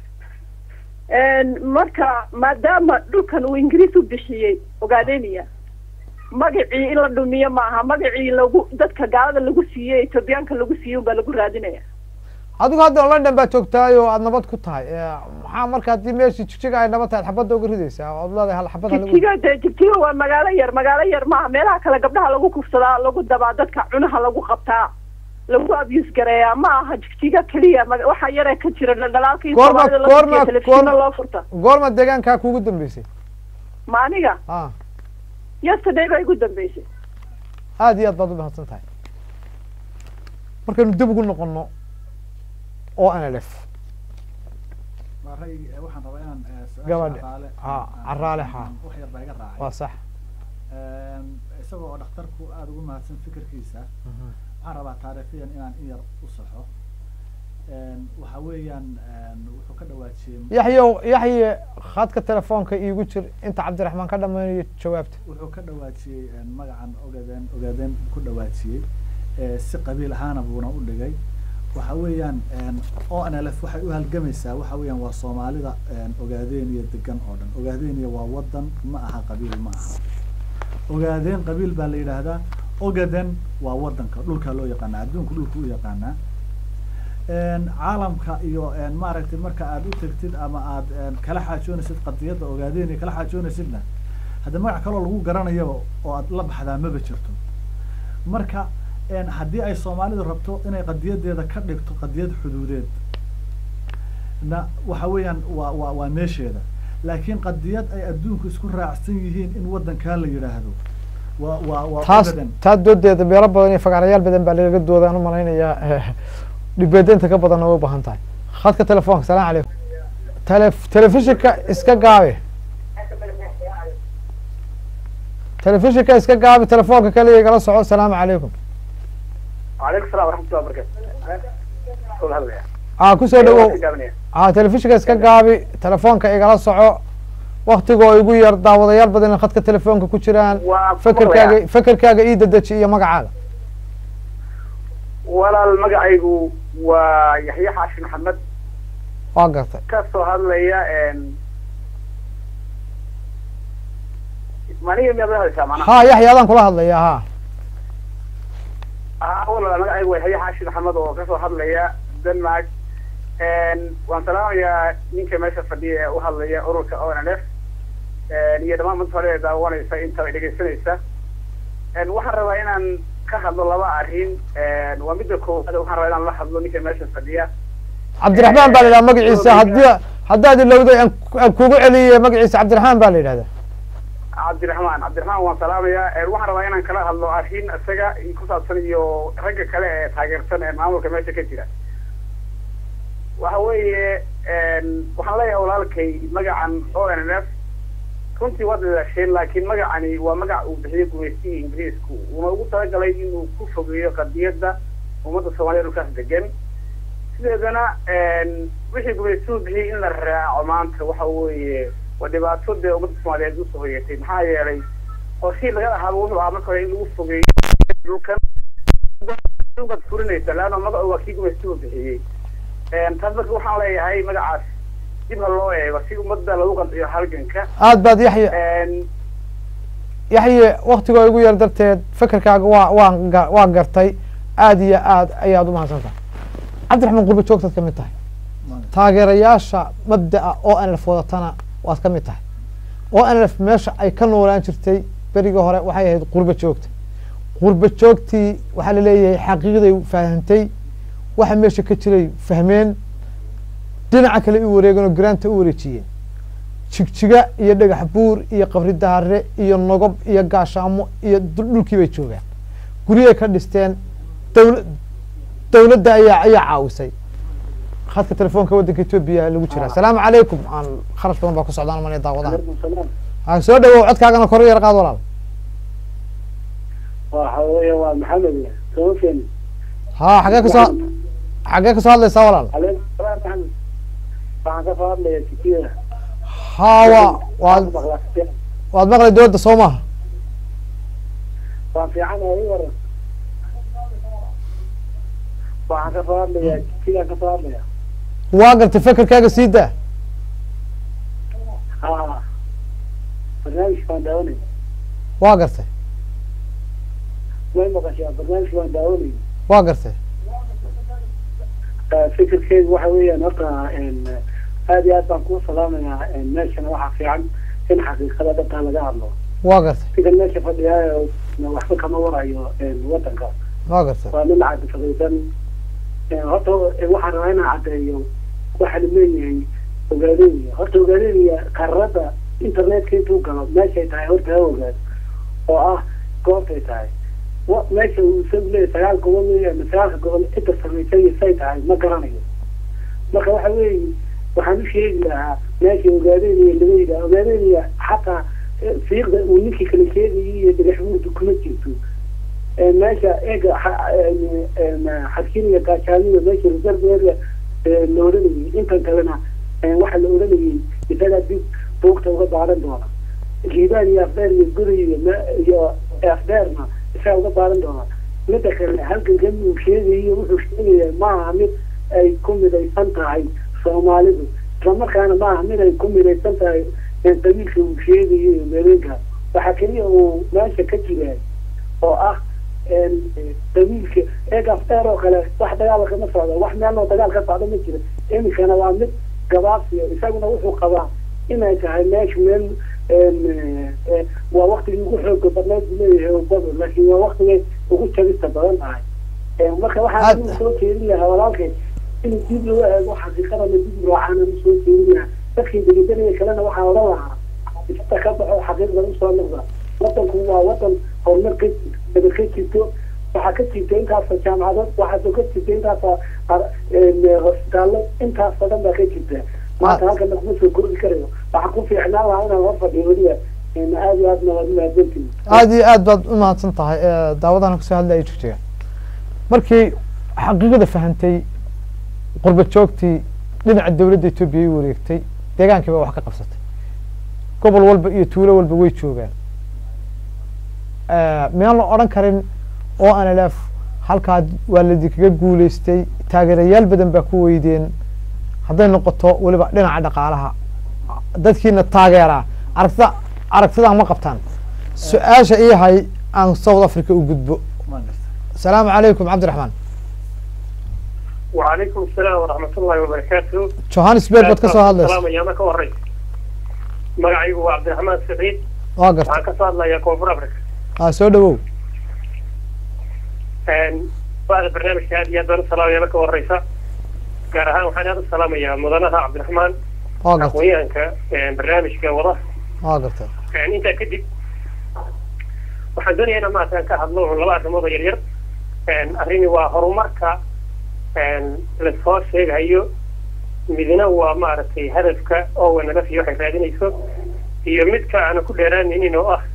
marka maadaama dhulkan uu ingiriis u bixiyey ogaadeniya magacii in la dhumiyo maaha magacii lagu dadka gaalada lagu siiyey etoobiyaanka lagu siiyey unbaa lagu raadinaya adigu hadda london baa joogtahay oo aad nabad ku tahay Eh, maxaa marka haddii meeshii jigjiga ay nabad tahay xabadda uga ridaysaa ood leedahay hal xabad ha lagu jigjiga de jigjiga waa magaalo yar magaalo yar maaha meelaha kale gabdhaha lagu kufsadaa lagu dabaa dadka cunaha lagu qabtaa lagu abuse gareeyaa ma aha jigjiga keliya maga- waxa yaree ka jira dhaldhalaalka iyo Goorma- soomaalida goorma- laftiisa telefishinna goorma- loo furta goorma deegaankaa kuugu dambeysay ma aniga ah yesterday baa igu dambeysay aad iyo aad baad u mahadsan tahay markaynu dib ugu noqono o n l f waa ray waxaan rabaa inaan eh, su-aasha Gabadha. Caraale- Ha, aan- Caraale, ha. aan wax yar baa iga raacay waa sax Een, isagoo oo dhakhtarku aada ugu mahadsan fikirkiisa waxaan rabaa taariikhiyan inaan in yar u saxo Een, waxa weeyaan een, wuxuu ka dhawaajiyey yaxyow yaxye khadka telefoonka iigu jir inta cabdiraxmaan ka dhammaynayo jawaabta wuxuu ka dhawaajiyey een, magacan ogaadeen ogaadeen ku dhawaajiyey ee, si qabiil ahaana buuna u dhigay waxa weeyaan een, onlf waxay u halgamaysaa waxa weeyaan waa soomaalida een, ogaadeeniya degan oo dhan ogaadeeniya waa wadan ma aha qabiil ma aha ogaadeen qabiil baa la yidhaahdaa ogaden waa wadanka dhulkaa loo yaqaanaa adduunku dhulka u yaqaanaa een, caalamka iyo een, maaragtay marka aad u tegtid ama aad een, kala xaajoonaysid qadiyadda ogaadeeniya kala xaajoonaysidna hadda magac kaloo lagu garanayaba oo aad la baxdaa maba jirto marka een, haddii ay soomaalidu rabto inay qadiyadeeda ka dhigto qadiyad xuduudeed na waxa weeyaan waa waa waa meesheeda laakiin qadiyad ay adduunku isku raacsan yihiin in wadankaa la yidhaahdo waa waa waa taas ogaden. taa doodeeda beelo badan iyo fagaarayaal badan baa lagaga dooda aan u malaynayaa dhibeedeynta ka badanna way u baahan tahay khadka telefoonka salaam calaykum tele telefishinka iska gaabi telefishinka iska gaabi telefoonka kaliya igala soco salaamu calaykum وعليكم السلام ورحمة الله وبركاته كل هذا يعني aa kusoo dhawow aa telefishinka iska gaabi telefoonka igala soco waktigoo igu yar daawadayaal badan in khadka telefoonka ku jiraan Waa fekerkaaga fekerkaaga ii dedeji iyo magacaaga walaal magacaygu waa yaxye xaashi maxamed waa gartay ka soo hadlaya maniga miyaad la hadlaysaa macnaha ha yaxya adaan kula hadlaya ha Ah, walaal magacaygu waa yaxye xaashi maxamed oo kasoo hadlaya denmark waan salaamayaa ninka meesha fadhiya ee u hadlaya ururka onlf iyo dhammaan manta hore ee daawanaysa inta ay dhegaysanaysa waxaan rabaa inaan ka hadlo laba arrin waa midda koowaad waxaan rabaa inaan la hadlo ninka meesha fadhiya cabdiraxmaan baa la yidhaha magaciisa haddii haddaad ilowday aan ku- aan kugu celiyey magaciisa cabdiraxmaan baa la yidhahdaa cabdiraxmaan cabdiraxmaan waan salaamayaa waxaan rabaa inaan kala hadlo arrin isaga ku saabsan iyo ragga kale ee taageersan ee maamulka meesha ka jira waxa weeye waxaan leeyahay walaalkay magacan o n f runtii waad ilaasheen laakiin magacani waa magac uu bixiyey gumaystiga ingiriisku uuna ugu talagalay inuu ku fogeeyo qadiyadda ummadda soomaaliya dhulkaas degan sideedana wixii gumaystuhu bixiyey in la raaco maanta waxa weeye waa dhibaato dee ummadda soomaaliyeed usoo hoyatay maxaa yeelay qorshii laga ahaaba wuxuu ahaa marka hore in lagu fogeeyo dhulkan baad furinaysa leanna magacu waa kii gumaystuhu bixiyey taas marka waxaan leeyahay magacaas dib ha loo eego si ummadda lagu qanciyo halganka aad baad yaxya yaxye waktigoo igu yar darteed fekerkaaga waa waan ga- waa gartay aad iyo aad ayaad u mahadsan tahay cabdiraxmaan qurba joogtaad ka mid tahay taageerayaasha mabda'a oo nlf wadatana waad ka mid tahay oo nlf meesha ay ka noolaan jirtay berigii hore waxay ahayd qurba joogta qurba joogtii waxaa laleeyahay xaqiiqday fahamtay waxa meesha ka jiray fahmeen dhinaca kale u wareegeen oo garaanta u wareejiyeen jigjiga iyo dhagax buur iyo qabri daare iyo nogob iyo gaashaamo iyo dul- dhulkii bay joogaan guryay ka dhisteen dawla dawladda ayaa ayaa caawisay khadka telefoonka waddanka etoobiya lagu jiraa asalaamu calaykum aan kharash badan baa ku socdaan mana daawadaan ha soo dhawow codkaagana kor u yar qaad walaal waxa weeye waa maxamed soo keeni ha xagee kasoo xagee kasoo hadlaysaa walaal calaykum salaam maxamed waxaan ka soo hadlaya tikida ha wa waad waad maqlay dowladda soo maaha waan fiicanahay waran waxaan ka soo hadlaya tikidaan ka soo hadlaya waa gartay fekerkaaga sii daa ha barnaamijka waan daawanay waa gartay may maqashaa barnaamijka waan daawanay waa gartay fikirkeygu waxa weeyaan horta aad iyo aad baan kuu salaamayaa meeshana waxaa fiican in xaqiiqada dhabtaa laga hadlo waa gartay ninkan meesha fadhiyaayo waxba kama warayo wadanka waa gartay waa nin cadifadaysan horta waxaan rabaa inaan caddeeyo waxaan leeyahay ogaadeenaya horta ogaadeenaya qararada internetka intuu galo meeshay tahay horta ha ogaad oo ah goobtay tahay wa meesha uu isagu leeyahay sagaal gobol weeye ama sagaalka gobol cidda samaysay say tahay ma garanayo marka waxa weeye waxaan u sheegi lahaa meesha ogaadeynaya laga yidhaha ogaadeynaya xataa fiiqda uu ninkii kala sheegayay iyo dhagaxbuurda kuma jirto meesha eega xadkiniga gaashaaniga meesha reserve area la odhanayay intan kalena waxa la odhanayay isagaa dib buugta uga baaran doona liibaan iyo afdheer iyo guri iyo iyo afdheerna isagaa uga baaran doona midda kale halgankan uu sheegayo wuxuu sheegaya maaha mid ay ku midaysan tahay soomaalidu islamarkaana maaha mid ay ku midaysan tahay qabiilka uu sheegayo iyo meeleenka waxaa keliya uu meesha ka jiraa oo ah qabiilka eeg afdheer oo kale wax dagaal kama socdo wax meelnoo dagaal ka socdo ma jira iminkana waa mid gabaabsiya isaguna wuxuu qabaa inay tahay meesha meel waa waktigii ugu xooga badneed buu leeyahay bado laakiin waa waktigay ugu jabista badan tahay marka waxaan u soo jeedin lahaa walaalkay in dib loo eego xaqiiqadana dib raacana u soo jeedin lahaa dadkii delidanaya kalena waxaa odhan lahaa isata ka baxo xaqiiqda usoo noqda wadanku waa wadan horumar ka daba ka jirto waxaa ka jirta intaasa jaamacadood waxaasoo ka jirta intaasa hosbitaallo intaasoo dhan baa ka jirta maanta halkana kuma soo kordhi karayo waxaa ku fiicnaan lahaa inaan hor fadhiyo weliba aad iyo aadna waad umahadsantihin aada iyo aad baad umahadsan tahay daawadana kusoo hadla ay jirteen markii xaqiiqada fahantay qurba joogtii dhinaca dawladda etoobiya ay wareegtay deegaankii baa wax ka qabsatay gobol walba iyo tuulo walba way joogaan miyaan la odhan karin oo anlf halkaa waa ladikaga guuleystay taageerayaal badan baa ku weydeen hadday noqoto weliba dhinaca dhaqaalaha dadkiina taageeraa aragtida aragtidaa ma qabtaan su-aasha ii hay aan south africa u gudbo asalaamu calaykum cabdiraxmaan وعليكم السلام ورحمة الله وبركاته johannesburg baad ka soo hadlaysa السلام أيامك وريت magacaygu waa cabdiraxmaan saciid waa garta waxaan ka soo hadlayaa koonfur africa aa soo dhawow bada barnaamijka aad iyo aad baan u salaamaya marka horeysa gaar ahaan waxaan aad u salaamayaa mudanaha cabdiraxmaan waa garta aqoonyahanka barnaamijka wada waa garta intaa kadib waxaan doonayaa inaan maaratan ka hadlo un laba arrimood oo yaryar arrini waa horumarka lasoo sheegayo midna waa maaragtay hadafka oo wanalafiyo waxay raadinayso iyo midka aana ku dheeraanaynin oo ah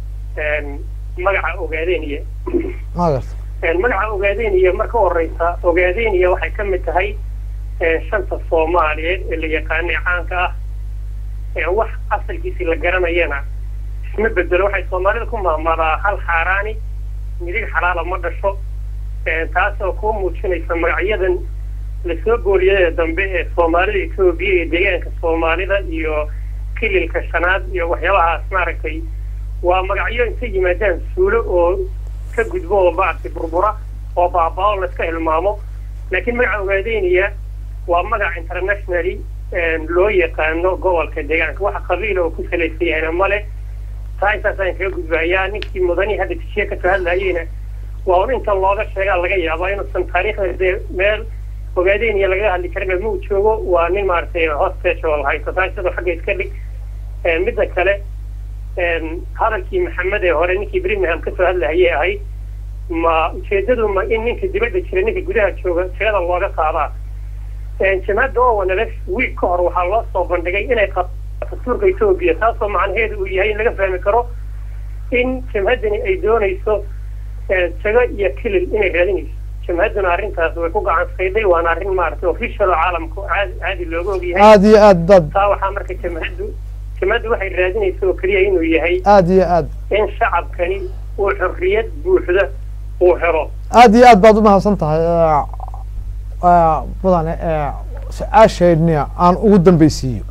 magaca ogaadeniya waa garta magaca ogaadeniya marka horeysa ogaadeniya waxay ka mid tahay shanta soomaaliyeed ee la yaqaanay caanka ah wax asalkiisi la garanayana isma bedelo waxay soomaalida ku maamaadaa hal xaaraani midig xalaala ma dhasho taasoo kuu muujinaysa magacyadan lasoo gooliyada dambe ee soomaalida etoobiya iyo deegaanka soomaalida iyo kililka shanaad iyo waxyaabahaas maaragtay waa magacyo intay yimaadaan suulo oo ka gudbo oo maaragtay burbura oo baaba-o laska hilmaamo laakiin magaca ogaadeynaya waa magac internationally loo yaqaano gobolka deegaanka waxa qabiila oo ku salaysan yahayna male taa intaasaan kaga gudbayaa ninkii mudanii hadda tishiye kasoo hadlayeyna waa un inta looga sheegaa laga yaabaa inuusan taariikhda dee meel ogaadeynaya lagaga hadli karin ma uu joogo waa nin maaragtay hostage oo haysto taa sidoo xagga iska dhig midda kale hadalkii maxamed ee hore ninkii birmingham kasoo hadlahayay ahayd ma ujeedadu ma in ninka dibadda jira ninka gudaha jooga tirada looga qaadaa jamaacadda oo wanalef wiig ka hor waxaa loo soo bandhigay inay qabto dastuurka etoobiya taasoo macnaheedu uu yahay in laga fahmi karo in jamhaddani ay doonayso jago iyo kilil inay raadinayso jamhadduna arrintaas way ku gacan sayday waana arrin maaragtay official oo caalamku caadi caadi looga ogyahay aada iyo aad baad taa waxaa marka jamhaddu jamhaddu waxay raadinaysa oo keliya inuu yahay aada iyo aad in shacabkani uu xorriyad buuxda uu helo aada iyo aad baad umahadsan tahay mudane su-aasheedna aan ugu dambeysiiyo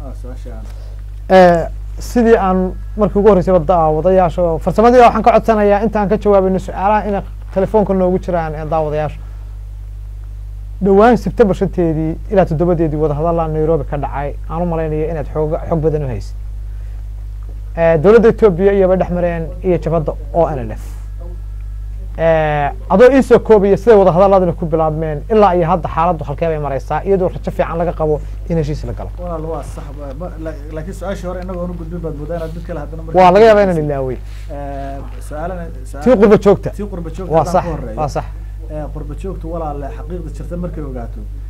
sidii aan markii ugu horreysay daawadayaasha oo farsamadii waxaan ka codsanayaa intaan ka jawaabayno su-aalaha inay telefoonka noogu jiraan daawadayaasha dhowaan sebtembar shanteedii ilaa toddobadeedii wadahadalla nairobi ka dhacay aan u malaynayo inaad xooga xog badan u haysid dowladda etoobiya iyobay dhex mareen iyo jabadda o n l f adoo iisoo koobaya siday wadahadaladana ku bilaabmeen ilaa iyo hadda xaaladdu halkee bay mareysaa iyadoo rajo fiican laga qabo in heshiis la galo walaal waa sax laakiin su-aashii hore inagoo nu gudbin baad moodaa inaad mid kale haddana waa laga yaabaa inaan ilaawey su-aalana tii qurba joogta tii qurba joogta waa haddaan sax ku horeeyo. waa sax qurba joogtu walaale xaqiiqda jirta markay ogaato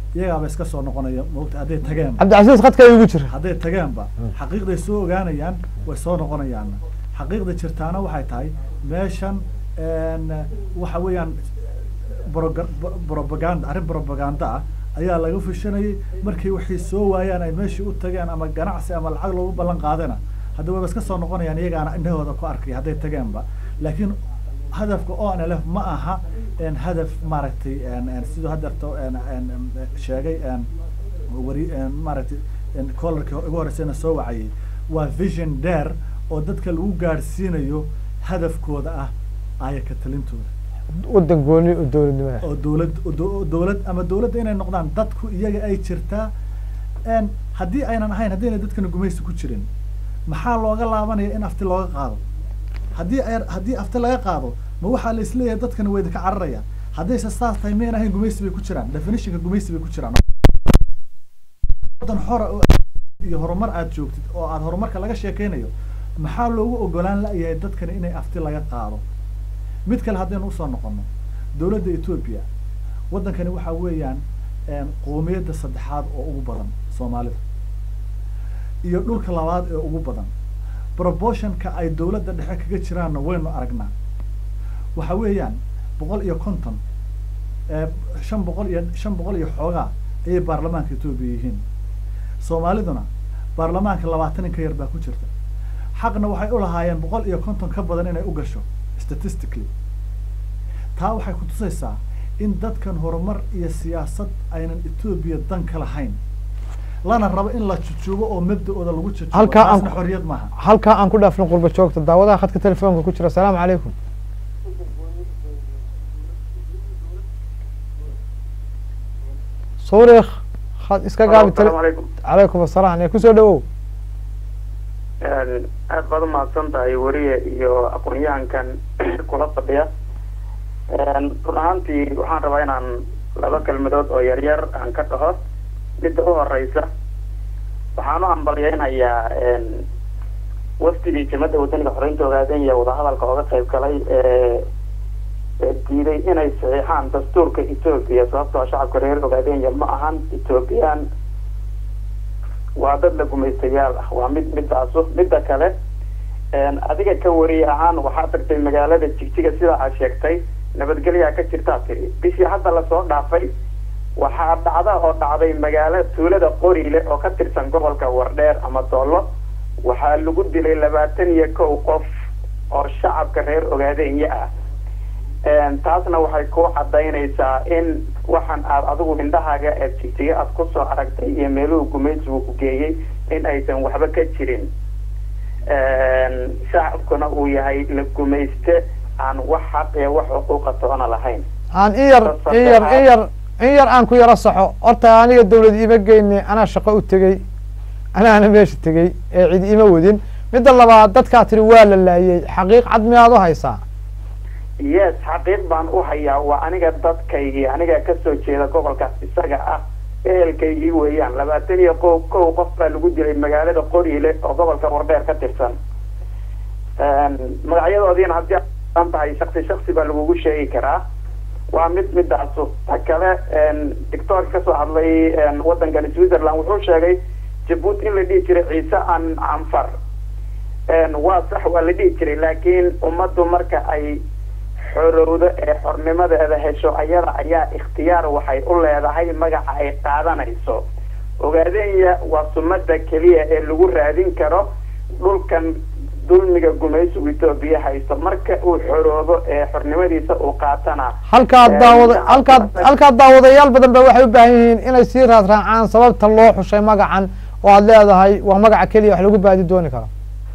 iyagaaba iska soo noqonaya maogta hadday tageen cabdicasiis khadka igu jira hadday tageenba xaqiiqday soo ogaanayaan way soo noqonayaan xaqiiqda jirtaana waxay tahay meeshan waxa weeyaan broga- bo- propaganda arrin propaganda ah ayaa laga fushanayay markay waxay soo waayaan ay meeshii u tageen ama ganacsi ama lacag loogu ballan qaadana hadda wayba iska soo noqonayaan iyagaana indhahooda ku arkay hadday tageenba laakiin hadafka o n l f ma aha n hadaf maaragtay siduu hadeerto sheegay wari maaragtay collarkii ugu horeysayna soo wacayay waa vision dare oo dadka lagu gaadhsiinayo hadafkooda ah ayaka talintooda wadan gooni oo dowladnimada oo dowlad oo dow- oo dowlad ama dowladda inay noqdaan dadku iyaga ay jirtaa n haddii aynan ahayn haddayna dadkana gumaysi ku jirin maxaa looga laabanaya in afti looga qaado haddii ay haddii afti laga qaado ma waxaa la isleeyahay dadkana way idinka cararayaan haddayse saas tahay mayn ahayn gumaysi bay ku jiraan definitionka gumaysi bay ku jiraan wadan xora oo iyo horumar aad joogtid oo aad horumarka laga sheekeynayo maxaa loogu ogolaan la-yahay dadkana inay afti laga qaado mid kale haddaynu usoo noqono dowladda etoobiya waddankani waxaa weeyaan qoomiyadda saddexaad oo ugu badan soomaalida iyo dhulka labaad ee ugu badan proportionka ay dowladda dhexe kaga jiraanna waynu aragnaa waxa weeyaan boqol iyo konton shan boqol iyo shan boqol iyo xoogaa ayay baarlamaanka etoobiya yihiin soomaaliduna baarlamaanka labaatan in ka yar baa ku jirta xaqna waxay u lahaayeen boqol iyo konton ka badan inay u gasho statistically taa waxay kutusaysaa in dadkan horumar iyo siyaasad aynan etoobiya dan ka lahayn lana rabo in la jujuubo oo mabda-ooda lagu jujuubo Halkaa aan taasna ku- xorriyad maaha halkaa aan ku dhaafno qurba joogta daawadaha khadka telefoonka ku jira asalaamu calaykum suurikh khad iska gaabi tele asalaamu calaykum calaykum asalaam ee kusoo dhawow aad baad umahadsan tahay weriye iyo aqoon-yahankan kula fadhiya run ahaantii waxaan rabaa inaan laba kelmadood oo yaryar aan ka dhaho midda u horeysa waxaan u hambalyeynayaa wafdigii jamada wadaniga xoreynta ogaadenya wadahadalka ooga qayb galay ee ee diiday inay saxiixaan dastuurka etoobiya sababtoo ah shacabka reer ogaadenya ma ahan ethoobiyan waa dad la gumaystayaal ah waa mid midaasu midda kale adiga ka wariye ahaan waxaa tagtay magaalada jigjiga sida aad sheegtay nabadgelyaa ka jirtaa tiri bishii hadda lasoo dhaafay waxaa dhacda oo dhacday magaalo tuulada qoriile oo ka tirsan gobolka wardheer ama doollo waxaa lagu dilay labaatan iyo kow qof oo shacabka reer ogaadenya ah taasna waxay ku cadaynaysaa in waxaan aad adigu indhahaaga eed jigjiga aad kusoo aragtay iyo meeluhu gumaysigu ku geeyey in aysan waxba ka jirin shacabkuna uu yahay la gumayste aan wax xaq iyo wax xuquuqa toona lahayn aan in yar in yar in yar in yar aan ku yaro saxo horta aniga dawlad ima geyne anaa shaqo u tegey anaana meesha tegey ee cid ima wadin midda labaad dadkaa tiri waa la laayey xaqiiq cad miyaad u haysaa yes xaqiiq baan u hayaa waa aniga dadkaygii aniga kasoo jeeda gobolkaas isaga ah ehelkaygii weeyaan labaatan iyo kow kow qof baa lagu dilay magaalada qoriile oo gobolka wardheer ka tirsan magacyadoodiina haddii aan tahay shaksi shaksi baa lagugu sheegi karaa waa mid midaasu ta kale doctoorka kasoo hadlay waddankan switzerland wuxuu sheegay jabuuti in la dhihi jiray ciise an canfar waa sax waa la dhihi jiray laakiin ummaddu marka ay xorowdo ee xornimadeeda hesho ayada ayaa ikhtiyaar waxay u leedahay magaca ay qaadanayso ogaadenya waa sumada keliya ee lagu raadin karo dhulkan dulmiga gumaysigu etoobiya haysto marka uu xoroobo ee xornimadiisa uu qaatana halkaa daawada halkaa halkaa daawadayaal badan ba waxay u baahan yihiin inay sii raad raacaan sababta loo xushay magacan oo aad leedahay waa magaca keliya wax lagu baadi dooni karo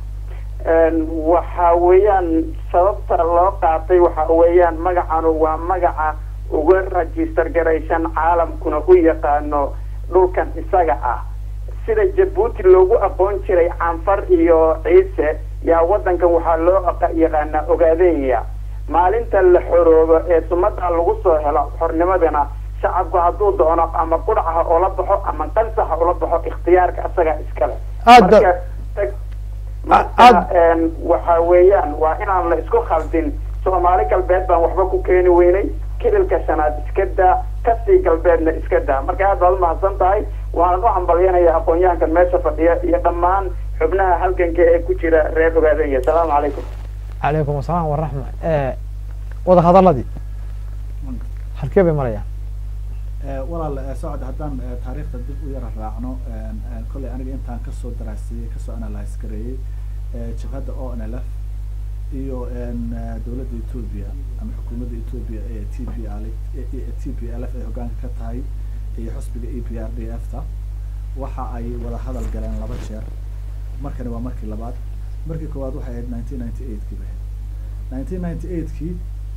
waxa weeyaan sababta loo qaatay waxa weeyaan magacanu waa magaca uga register garaysan caalamkuna u yaqaano dhulkan isaga ah sida jabuuti loogu aqoon jiray canfar iyo ciise yaa waddankan waxaa loo aqa- yaqaanaa ogaadenya maalinta la xoroobo ee sumadaa lagu soo helo xornimadana shacabku hadduu doono ama qudhaca ula baxo ama qansaxa ula baxo ikhtiyaarka isaga iskale Aada- marka tag- marka aad- waxa weeyaan waa inaan la isku khaldin soomaali galbeed baan waxba ku keeni weynay kililka shanaad iska daa kasii galbeedna iska daa marka aad baad umahadsan tahay waxaan u hambalyanaya aqoon-yahankan meesha fadhiya iyo dhammaan xubnaha halganka ee ku jira reer ogaadanya asalaamu calaykum calaykum asalaam waraxma wada hadaladii halkee bay marayaan walaal socod haddaan taariikhda dib u yara raacno kolley aniga intaan kasoo daraasiyey kasoo analyse gareeyey jabhadda o n l f iyo dowladda ethoobia ama xukuumadda ethoobia ee t p l t p l f ay hogaanka ka tahay iyo xusbiga e p r d f ta waxa ay wada hadal galeen laba jeer markani waa markii labaad markii koowaad waxay ahayd nineteen ninety eight kii bahayd nineteen ninety eight kii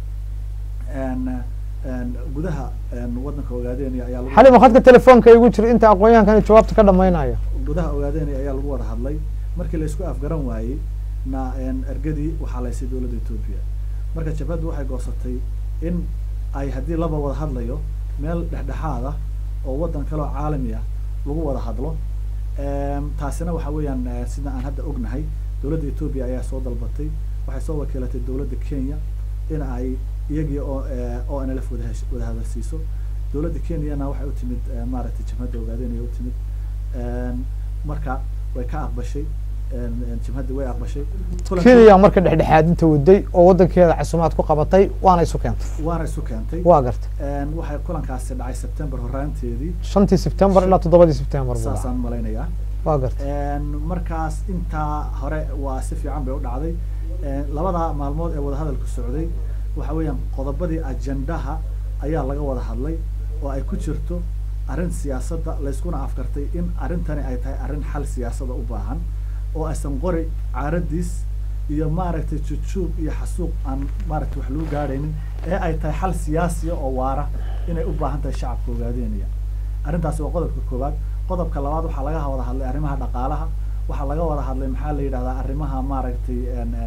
gudaha waddanka ogaadeenaya ayaa lagu xalima khadka telefoonka igu jira inta aqoon-yahankani jawaabta ka dhamaynayo gudaha ogaadeenaya ayaa lagu wada hadlay markii la isku afgaran waayey na ergadii waxaa laysay dowladda ethoobia marka jabhaddu waxay goosatay in ay haddii laba wada hadlayo meel dhexdhexaad ah oo waddan kale oo caalami ah lagu wada hadlo taasina waxa weeyaan sida aan hadda ognahay dowladda ethoobia ayaa soo dalbatay waxay soo wakiilatay dowladda kenya in ay iyagii oo o n l f wadaha wada hadalsiiso dowladda kenyana waxay u timid maaragtay jabhadda ogaadeenaya u timid marka way ka aqbashay jabhadda way aqbashay kenya marka dhexdhexaadinta waday oo waddankeeda casumaad ku qabatay waana isu keentay waana isu keentay waa gartay waxay kulankaasi dhacay september horaanteedii shantii september ilaa toddobadii september buu dhacay. saasaan malaynayaa waa gartay markaas intaa hore waa si fiican bay u dhacday labada maalmood ee wadahadalku socday waxa weeyaan qodobadii ajendaha ayaa laga wada hadlay oo ay ku jirto arrin siyaasadda layskuna afkartay in arrintani ay tahay arrin xal siyaasada u baahan oo aysan qori caaradiis iyo maaragtay jujuub iyo xasuuq aan maaragtay wax lagu gaadhaynin ee ay tahay xal siyaasiya oo waara inay u baahan tahay shacabka ogaadeenaya arrintaasi waa qodobka koowaad qodobka labaad waxaa laga wada hadlay arrimaha dhaqaalaha waxaa laga wada hadlay maxaa la yidhahdaa arrimaha maaragtay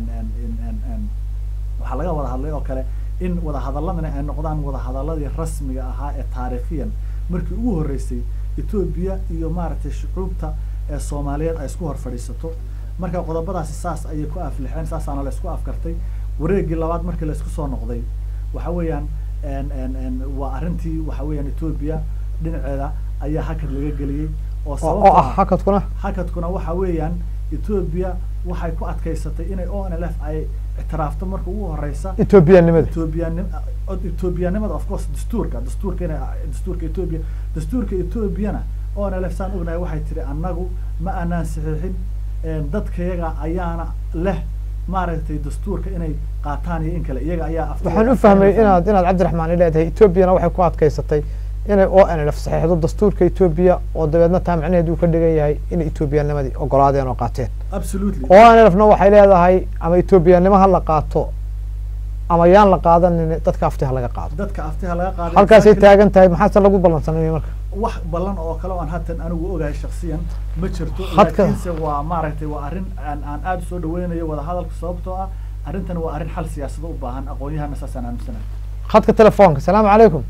waxaa laga wada hadlay oo kale in wadahadaladani ay noqdaan wadahadaladii rasmiga ahaa ee taariikhiyan markii ugu horreysay etoobiya iyo maaragtay shucuubta ee soomaaliyeed ay isku hor fadhiisato marka qodobadaasi saas ayay ku aflixeen saasaana la isku afkartay wareegii labaad markii la isku soo noqday waxa weeyaan waa arrintii waxa weeyaan etoobiya dhinaceeda ayaa hakad laga geliyey oo oo ah hakadkuna hakadkuna waxa weeyaan etoobiya waxay ku adkaysatay inay o n l f ay ictiraafto marka ugu horeysa etoobiyanimada etoobiyanim etoobiyanimada of course dastuurka dastuurka ina dastuurka etoobiya dastuurka etoobiyana o n l f saan ognahay waxay tiri annagu ma aanaan saxiixin dadkayaga ayaana leh maaragtay dastuurka inay qaataan iyo in kale iyaga ayaa waxaan u fahmay inaad inaad cabdiraxmaan leedahay etoobiyana waxay ku adkaysatay inay o n l f saxiixdo dastuurka etoobiya oo dabeedna taa macnaheedu ka dhigan yahay inay etoobiyaanimadii ogolaadeen oo qaateen absolutely o n l f na waxay leedahay ama etoobiyanimo ha la qaato ama yaan la qaadanin dadka aftiha laga qaado dadka aftiha laga qaaday halkaasay taagan tahay maxaase lagu ballansanay marka wax ballan oo kale oo aan haatan anigu ogahay shaksiyan ma jirto Hadka- laakiinse waa maaragtay waa arrin aan aan aada usoo dhaweynayo wadahadalka sababtoo ah arrintan waa arrin xal siyaasado u baahan aqoon-yahana saasaan aaminsanahay khadka telefoonka asalaamu calaykum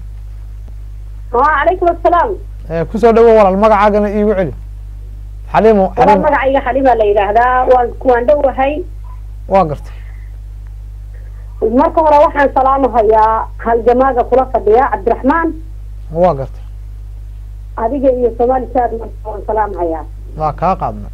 وعليكم السلام Eh, kusoo dhawo walaal magacaagana iigu celi xaliimo waa xaliimo magacayga xalima la yidhaahdaa waan waan dhowahay waa gartay marka hore waxaan salaamahayaa halgamaaga kula fadhiya cabdiraxmaan waa gartay adiga iyo soomaali saad waan salaamahayaa waa kaa qaadnay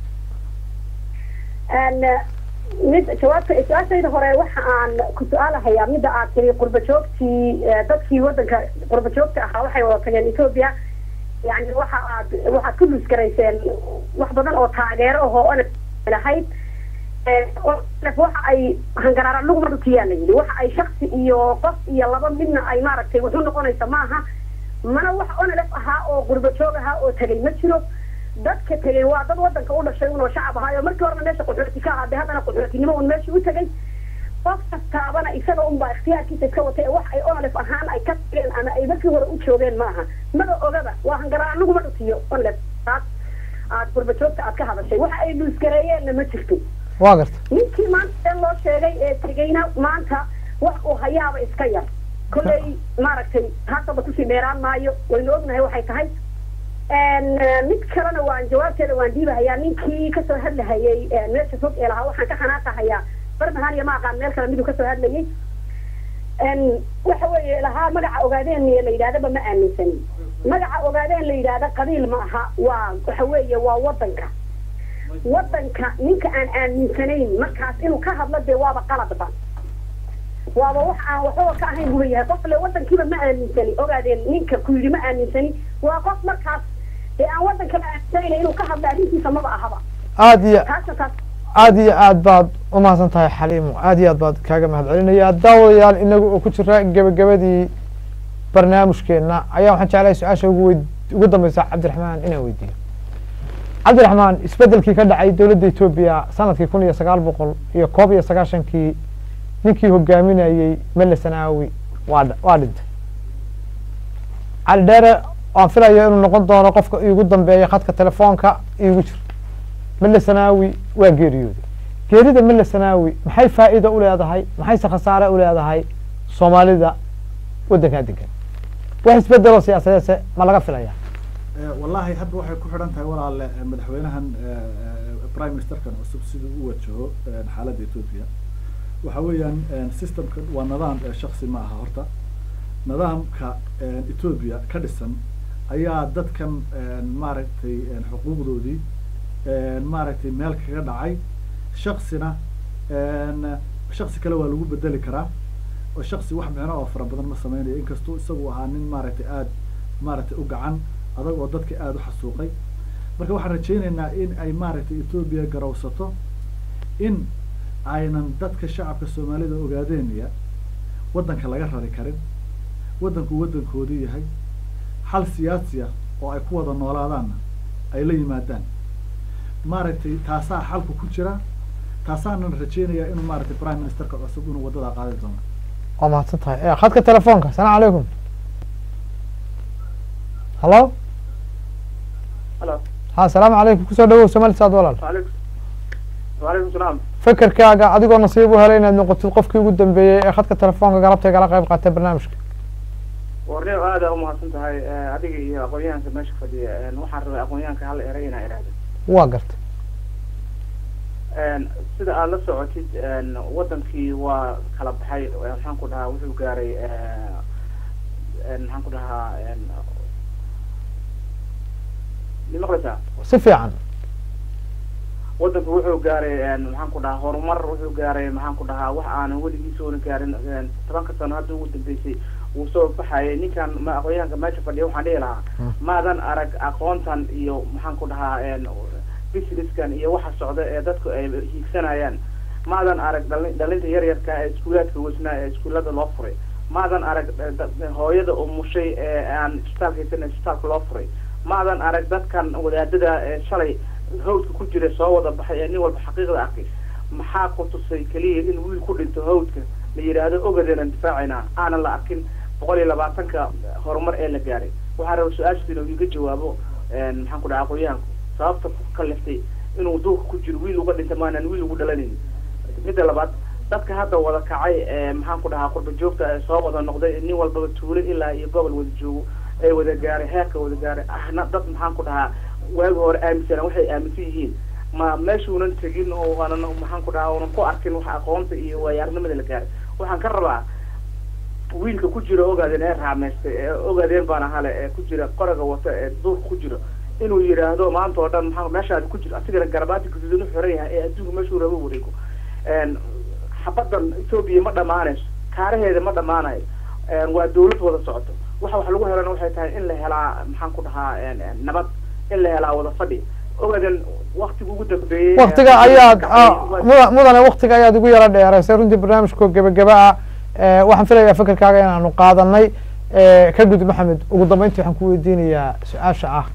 Een, mid jawaabta su-aashayda hore waxa aan ku su-aalahayaa midda aad tiri qurba joogtii eh, dadkii wadanka qurba joogta ahaa waxay wada tageen etoobiya yani waxa aad waxaad ku luusgarayseen wax badan oo taageero ahoo ona lahayd Eh, oo waxa ay hangaraara laguma dhutiyaa la yidhi waxa ay shaksi iyo qof iyo laba midna ay maaragtay wuxuu noqonaysa maaha mana wax onalef ahaa oo qurba joog ahaa oo tegay ma jiro dadka tegay waa dad wadanka u dhashay unoo shacab ahaayo markii horena meesha qaxooti ka ahaade haddana qaxootinimo un meeshii u tegay qof kastaabana isaga unbaa ikhtiyaarkiisa iska watay wax ay onalef ahaan ay ka tageen ama ay markii hore u joogeen maaha mada ogaba waa hangaraar anaguma dhutiyo onalef taas aad qurba joogta aad ka hadashay waxa ay luusgareeyeenna ma jirto waa gartay ninkii maanta ee loo sheegay ee tegayna maanta wax uu hayaaba iska yar kolley maaragtay taasaba kusii dheeraan maayo waynu ognahay waxay tahay Een, eh, mid kalena waan jawaabteeda waan dhiibahayaa ninkii kasoo hadlahayay eh, meesha fog ee lahaa waxaan ka xanaaqahayaa barmahan iyo ma aqaan meel kale miduu kasoo hadlayay waxa weeye lahaa magaca ogaadeen la yidhahdaba ma aaminsanin magaca ogaadeen la yidhaahda qabiil ma aha waa waxa weeye waa wadanka wadanka ninka aan aaminsanayn markaas inuu ka hadlo dee waaba qaladba waaba wax aan waxba ka ahayn buu leeyahay qof le wadankiiba ma aaminsani ogaadeen ninka ku yidhi ma aaminsani waa qof markaas dee aan wadankaba aaminsanayn inuu ka hadlo arrintiisa maba ahaba aada iyo taasna taas aada iyo aad baad umahadsan tahay xaliimo aada iyo aad baad kaaga mahad celinaya daawadayaal inagu oo ku jira gebagabadii barnaamijkeena ayaa waxaan jeclahay su-aasha ugu weyd ugu dambeysa cabdiraxmaan inaan weydiiyo cabdiraxmaan isbedelkii ka dhacay dowladda etoobiya sanadkii kun iyo sagaal boqol iyo koob iyo sagaashankii ninkii hogaaminayey mele sanaawi waa dh- waa dhintay cali dheere waan filaya inuu noqon doono qofka iigu dambeeya khadka telefoonka iigu jira mele sanaawi waa geeriyooday geerida mele sanaawi maxay faa'iida u leedahay maxayse khasaare u leedahay soomaalida waddankaa degan wax isbedeloo siyaasadeedse ma laga filaya wallahi hadda waxay ku xidhan tahay walaale eh, madaxweynahan eh, eh, prime ministerkan cusub siduu u wajaho eh, xaaladda ethiopia waxa weeyaan eh, systemkan waa nidaam eh, shaksi ma aha horta nidaamka eh, ethiopia ka dhisan ayaa dadkan eh, maaragtay eh, xuquuqdoodii eh, maaragtay meel kaga dhacay shaksina eh, shaksi kale waa lagu bedeli karaa oo shaksi wax micno oo fara badan ma sameynayo inkastuu isagu ahaa nin maaragtay aada maaragtay u gacan adag oo dadka aada u xasuuqay marka waxaan rajaynaynaa in ay maaragtay etoobiya garowsato in aynan dadka shacabka soomaalida ogaadeenaya waddanka laga rari karin waddanku waddankoodii yahay xal siyaasi ah oo ay ku wada noolaadaanna ay la yimaadaan maaragtay taasaa xalku ku jira taasaanan rajaynayaa inuu maaragtay prime ministerka cusub inuu waddadaa qaadi doono waa mahadsan tahay Eh, khadka telefoonka asalaamu calaykum hallo halo ha asalaamu calaykum kusoo dhawow somali saad walaal waalaikum waalaikum salaam fekerkaaga adigoo nasiib u helay inaad noqotid qofkii ugu dambeeyey ee khadka telefoonka galabta igala qayb qaatay barnaamijka warneo aada umahadsan tahay eh, adiga iyo aqoon-yahanka meesha fadhiya eh, waxaan rabay aqoon-yahanka hal eray inaa idhaahdo waa gartay En, sida aad la socotid en, wadankii waa kala baxay eh, maxaan ku dhahaa wuxuu gaaray eh, en, maxaan ku dhahaa en, ma maqlaysaa si fiican wadanku wuxuu gaaray en, maxaan ku dhahaa horumar wuxuu gaaray maxaan ku dhahaa wax aanan weligiis oona gaarin en, tobanka sano hadda ugu dambeysay wuu soo baxayay ninkan ma aqoonyahanka meesha fadhiya waxaan dhihi lahaa maadan arag aqoontan iyo maxaan ku dhahaa en, businesskan iyo waxa socda ee dadku ay hiigsanayaan maadan arag dhali- dhalinta yaryarka ee iskuulaadka weysnaa ee iskuullada loo furay maadan arag da- da- hooyada umushay ee aan isbitaalka haysan ee isbitaalka loo furay maadan arag dadkan wadaadada ee shalay hawdka ku jira soo wada baxay ee nin walba xaqiiqda arkay maxaa ku tusay keliya in wiil ku dhinto hawdka la yidhaahdo ogadeenan difaacayna aanan la arkin boqol iyo labaatanka horumar ee la gaaray waxaa raba su-aashaas inuu iga jawaabo en, maxaan ku dhaha aqoonyahanku sababta ku kaliftay inuu duurka ku jiro wiil uga dhinta maanan wiil ugu dhalanaynin midda labaad dadka hadda wada kacay ee maxaan ku dhahaa qurba joogta ee soo wada noqday nin walbaba tuulo ilaa iyo gobol wada joogo ee wada gaaray heerka wada gaaray ahna dad maxaan ku dhahaa waagi hore aaminsanaa waxay aaminsan yihiin ma meeshuunan tegin oo aanan maxaan ku dhahaa oonan ku arkin wax aqoonta iyo waayaarnimada la gaaray waxaan ka rabaa wiilka ku jira ogaadeen ee raamaystay ee ogaadeen baana hale ee ku jira qoraga wata ee duurka ku jiro inuu yidhaahdo maanta oo dhan maxaa meeshaadi ku jiro asigana garabaati guduudan u xiran yahay ee adduunka meeshuu rabo wareego En, xabadan etoobiya ma dhamaanayso kaaraheeda ma dhamaanayo En, waa dawlad wada socoto waxa wax lagu helana waxay tahay in la helaa maxaan ku dhahaa en, en, nabad in la helaa wada fadhi ogaden waktiga ugu dambeeyey waktiga ayaad ah, muda- mudane waktiga ayaad igu yaro dheeraysay runtii barnaamijkoo gebageba ah Eh, waxaan filayaa fekerkaaga inaanu qaadanay Eh, ka gudub maxamed ugu dambeyntii waxaan ku weydiinayaa su-aasha ah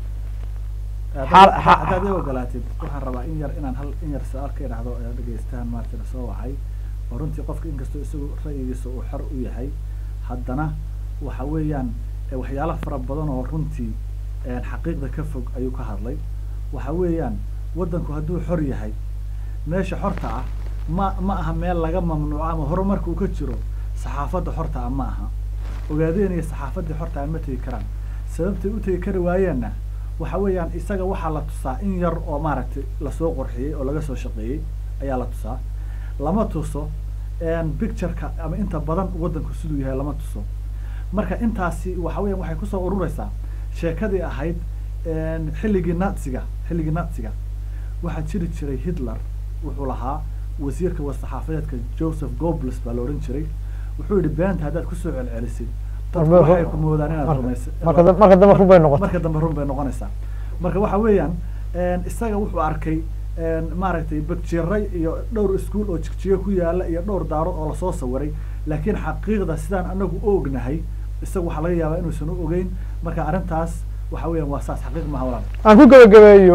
Xaal- xa- haddaad i ogolaatid waxaan rabaa in yar inaan hal in yar su-aal ka idhaahdo ee dhegeystahan maaragtay la soo wacay oo runtii qofka inkastoo isagu ra'yigiisa uu xor u yahay haddana waxa weeyaan eh, waxyaalo fara badan oo runtii eh, xaqiiqda ka fog ayuu ka hadlay waxa weeyaan waddanku hadduu xor yahay meesha xorta ah ma ma aha meel laga mamnuuco ama horumarka uu ka jiro saxaafadda xorta ah ma aha ogaadeen iyo saxaafaddii xorta ah ma tegi karaan sababtay u tegi kari waayeenna waxa weeyaan isaga waxaa la tusaa in yar oo maaragtay lasoo qorxiyey oo laga soo shaqeeyey ayaa la tusaa lama tuso pictureka ama inta badan waddanku siduu yahay lama tuso marka intaasi waxa weeyaan waxay kusoo urureysaa sheekadii ahayd xilligii natsiga xilligii natsiga waxaa jiri jiray hitler wuxuu lahaa wasiirka wasaxaafadeedka joseph gobles baa la odhan jiray wuxuu yihi beenta haddaad kusoo celcelisid dadku Marka- waxay ku moodaan inaad rumaysa marka da- marka dambe run bay noqotay marka dambe run bay noqonaysaa marka waxa weeyaan isaga wuxuu arkay maaragtay bagjiray iyo dhowr iskuol oo jigjiga ku yaala iyo dhowr daarood oo lasoo sawiray laakiin xaqiiqda sidaan anagu u ognahay isaga waxaa laga yaabaa inuusan u ogeyn marka arrintaas waxa weeyaan waa saas xaqiiq maha walaal aan ku gebagabeeyo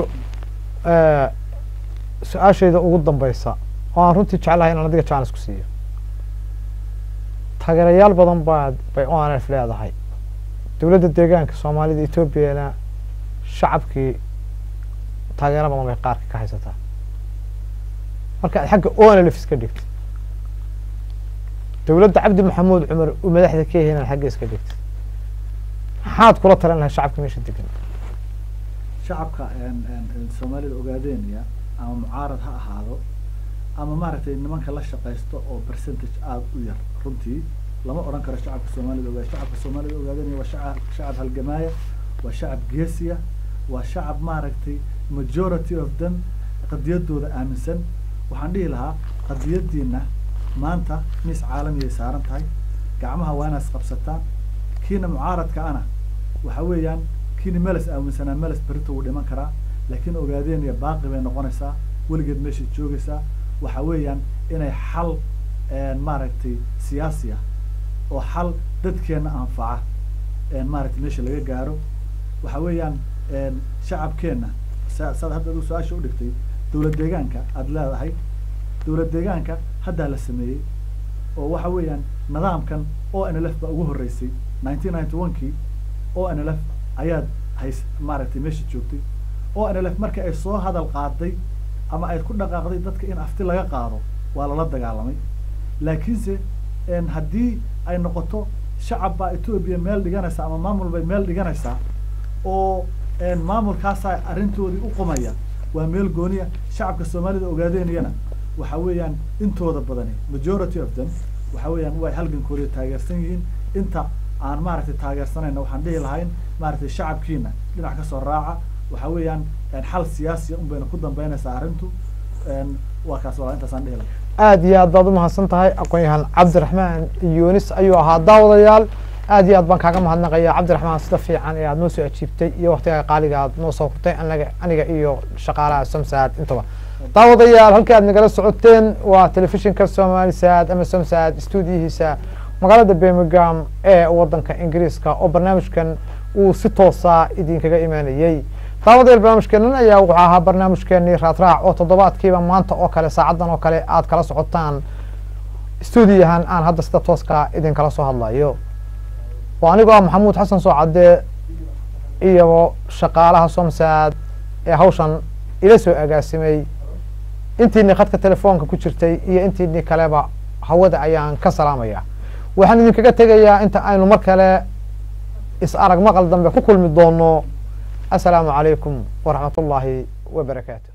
su-aashayda ugu dambeysa oo aan runtii jeclahay inaan adiga jaanis ku siiyo taageerayaal badan baa bay o n f leedahay dowladda deegaanka soomaalida etoobiyana shacabkii taageero badan bay qaarka ka haysataa marka aad xagga o n l f iska dhigtid dowladda cabdi maxamuud cumar uu madaxda ka yahay inaad xagga iska dhigtid maxaad kula talan lahay shacabka meesha degan shacabka soomaalida ogaadeenaya ama mucaarad ha ahaado ama maaragtay nimanka la shaqaysto oo percentage aada u yar runtii lama odhan karo shacabka soomaalida ogaade shacabka soomaalida ogaadeenaya waa shacab shacab halgamaaya waa shacab geesiya waa shacab maaragtay majority of them qadiyadooda aaminsan waxaan dhihi lahaa qadiyadiina maanta miis caalamiyay saaran tahay gacmaha waa inaad isqabsataan kiina mucaaradka ana waxa weeyaan kiina meles aaminsanaa meles berito wuu dhiman karaa laakiin ogaadeenaya baaqi bay noqonaysaa weligeed meeshay joogaysaa waxa weeyaan inay xal maaragtay siyaasi ah oo xal dadkeena anfaca maaragtay meesha laga gaaro waxa weeyaan shacabkeenna sa saad hadda adu su-aasha udhigtay dowlad deegaanka aada leedahay dowlad deegaanka haddaa la sameeyey oo waxa weeyaan nidaamkan o n l f baa ugu horreysay nineteen ninety one kii o n l f ayaad hays maaragtay meesha joogtay o n l f marka ay soo hadal qaaday ama ay ku dhaqaaqday dadka in afti laga qaado waa lala dagaalamay laakiinse haddii ay noqoto shacab baa etoobiya meel dhiganaysa ama maamul bay meel dhiganaysaa oo maamulkaasaa arrintoodii u qumaya waa meel gooniya shacabka soomaalida ogaadeenayana waxa weeyaan intooda badani majority of them waxa weeyaan way halgankoodii taageersan yihiin inta aan maaragtay taageersanayna waxaan dhihi lahayn maaragtay shacabkiina dhinac kasoo raaca waxa weeyaan xal siyaasiya un bayna ku dambeynaysaa arrintu waa kaas waa intaasaan dhihi lahay aada iyo aad baad umahadsan tahay aqoon-yahaan cabdiraxmaan yunis ayuu ahaa daawadayaal aad iyo aad baan kaaga mahadnaqaya cabdiraxmaan sida fiican ee aad noo soo ajiibtay iyo waktigaa qaaliga aad noo soo hurtay anaga aniga iyo shaqaalaha somsaad intaba daawadayaal halkii aad nagala socoteen waa telefishinka somali saad ama somsaad stuudiyihiisa magaalada birmingham ee wadanka ingiriiska oo barnaamijkan uu si toosa idinkaga imaanayey daawadayaal barnaamijkeenan ayaa wuxuu ahaa barnaamijkeenii raadraac oo toddobaadkiiba maanta oo kale saacadan oo kale aad kala socotaan stuudiyahan aan hadda sida tooska idinkala soo hadlayo oo anigoo ah maxamuud xasan soocadde iyo shaqaalaha somsaad ee hawshan ila soo agaasimay intiini khadka telefoonka ku jirtay iyo intiini kaleba hawada ayaan ka salaamaya waxaan idinkaga tegayaa inta aynu mar kale is arag maqal dambe ku kulmi doono assalaamu calaykum waraxmat ullaahi wabarakaatu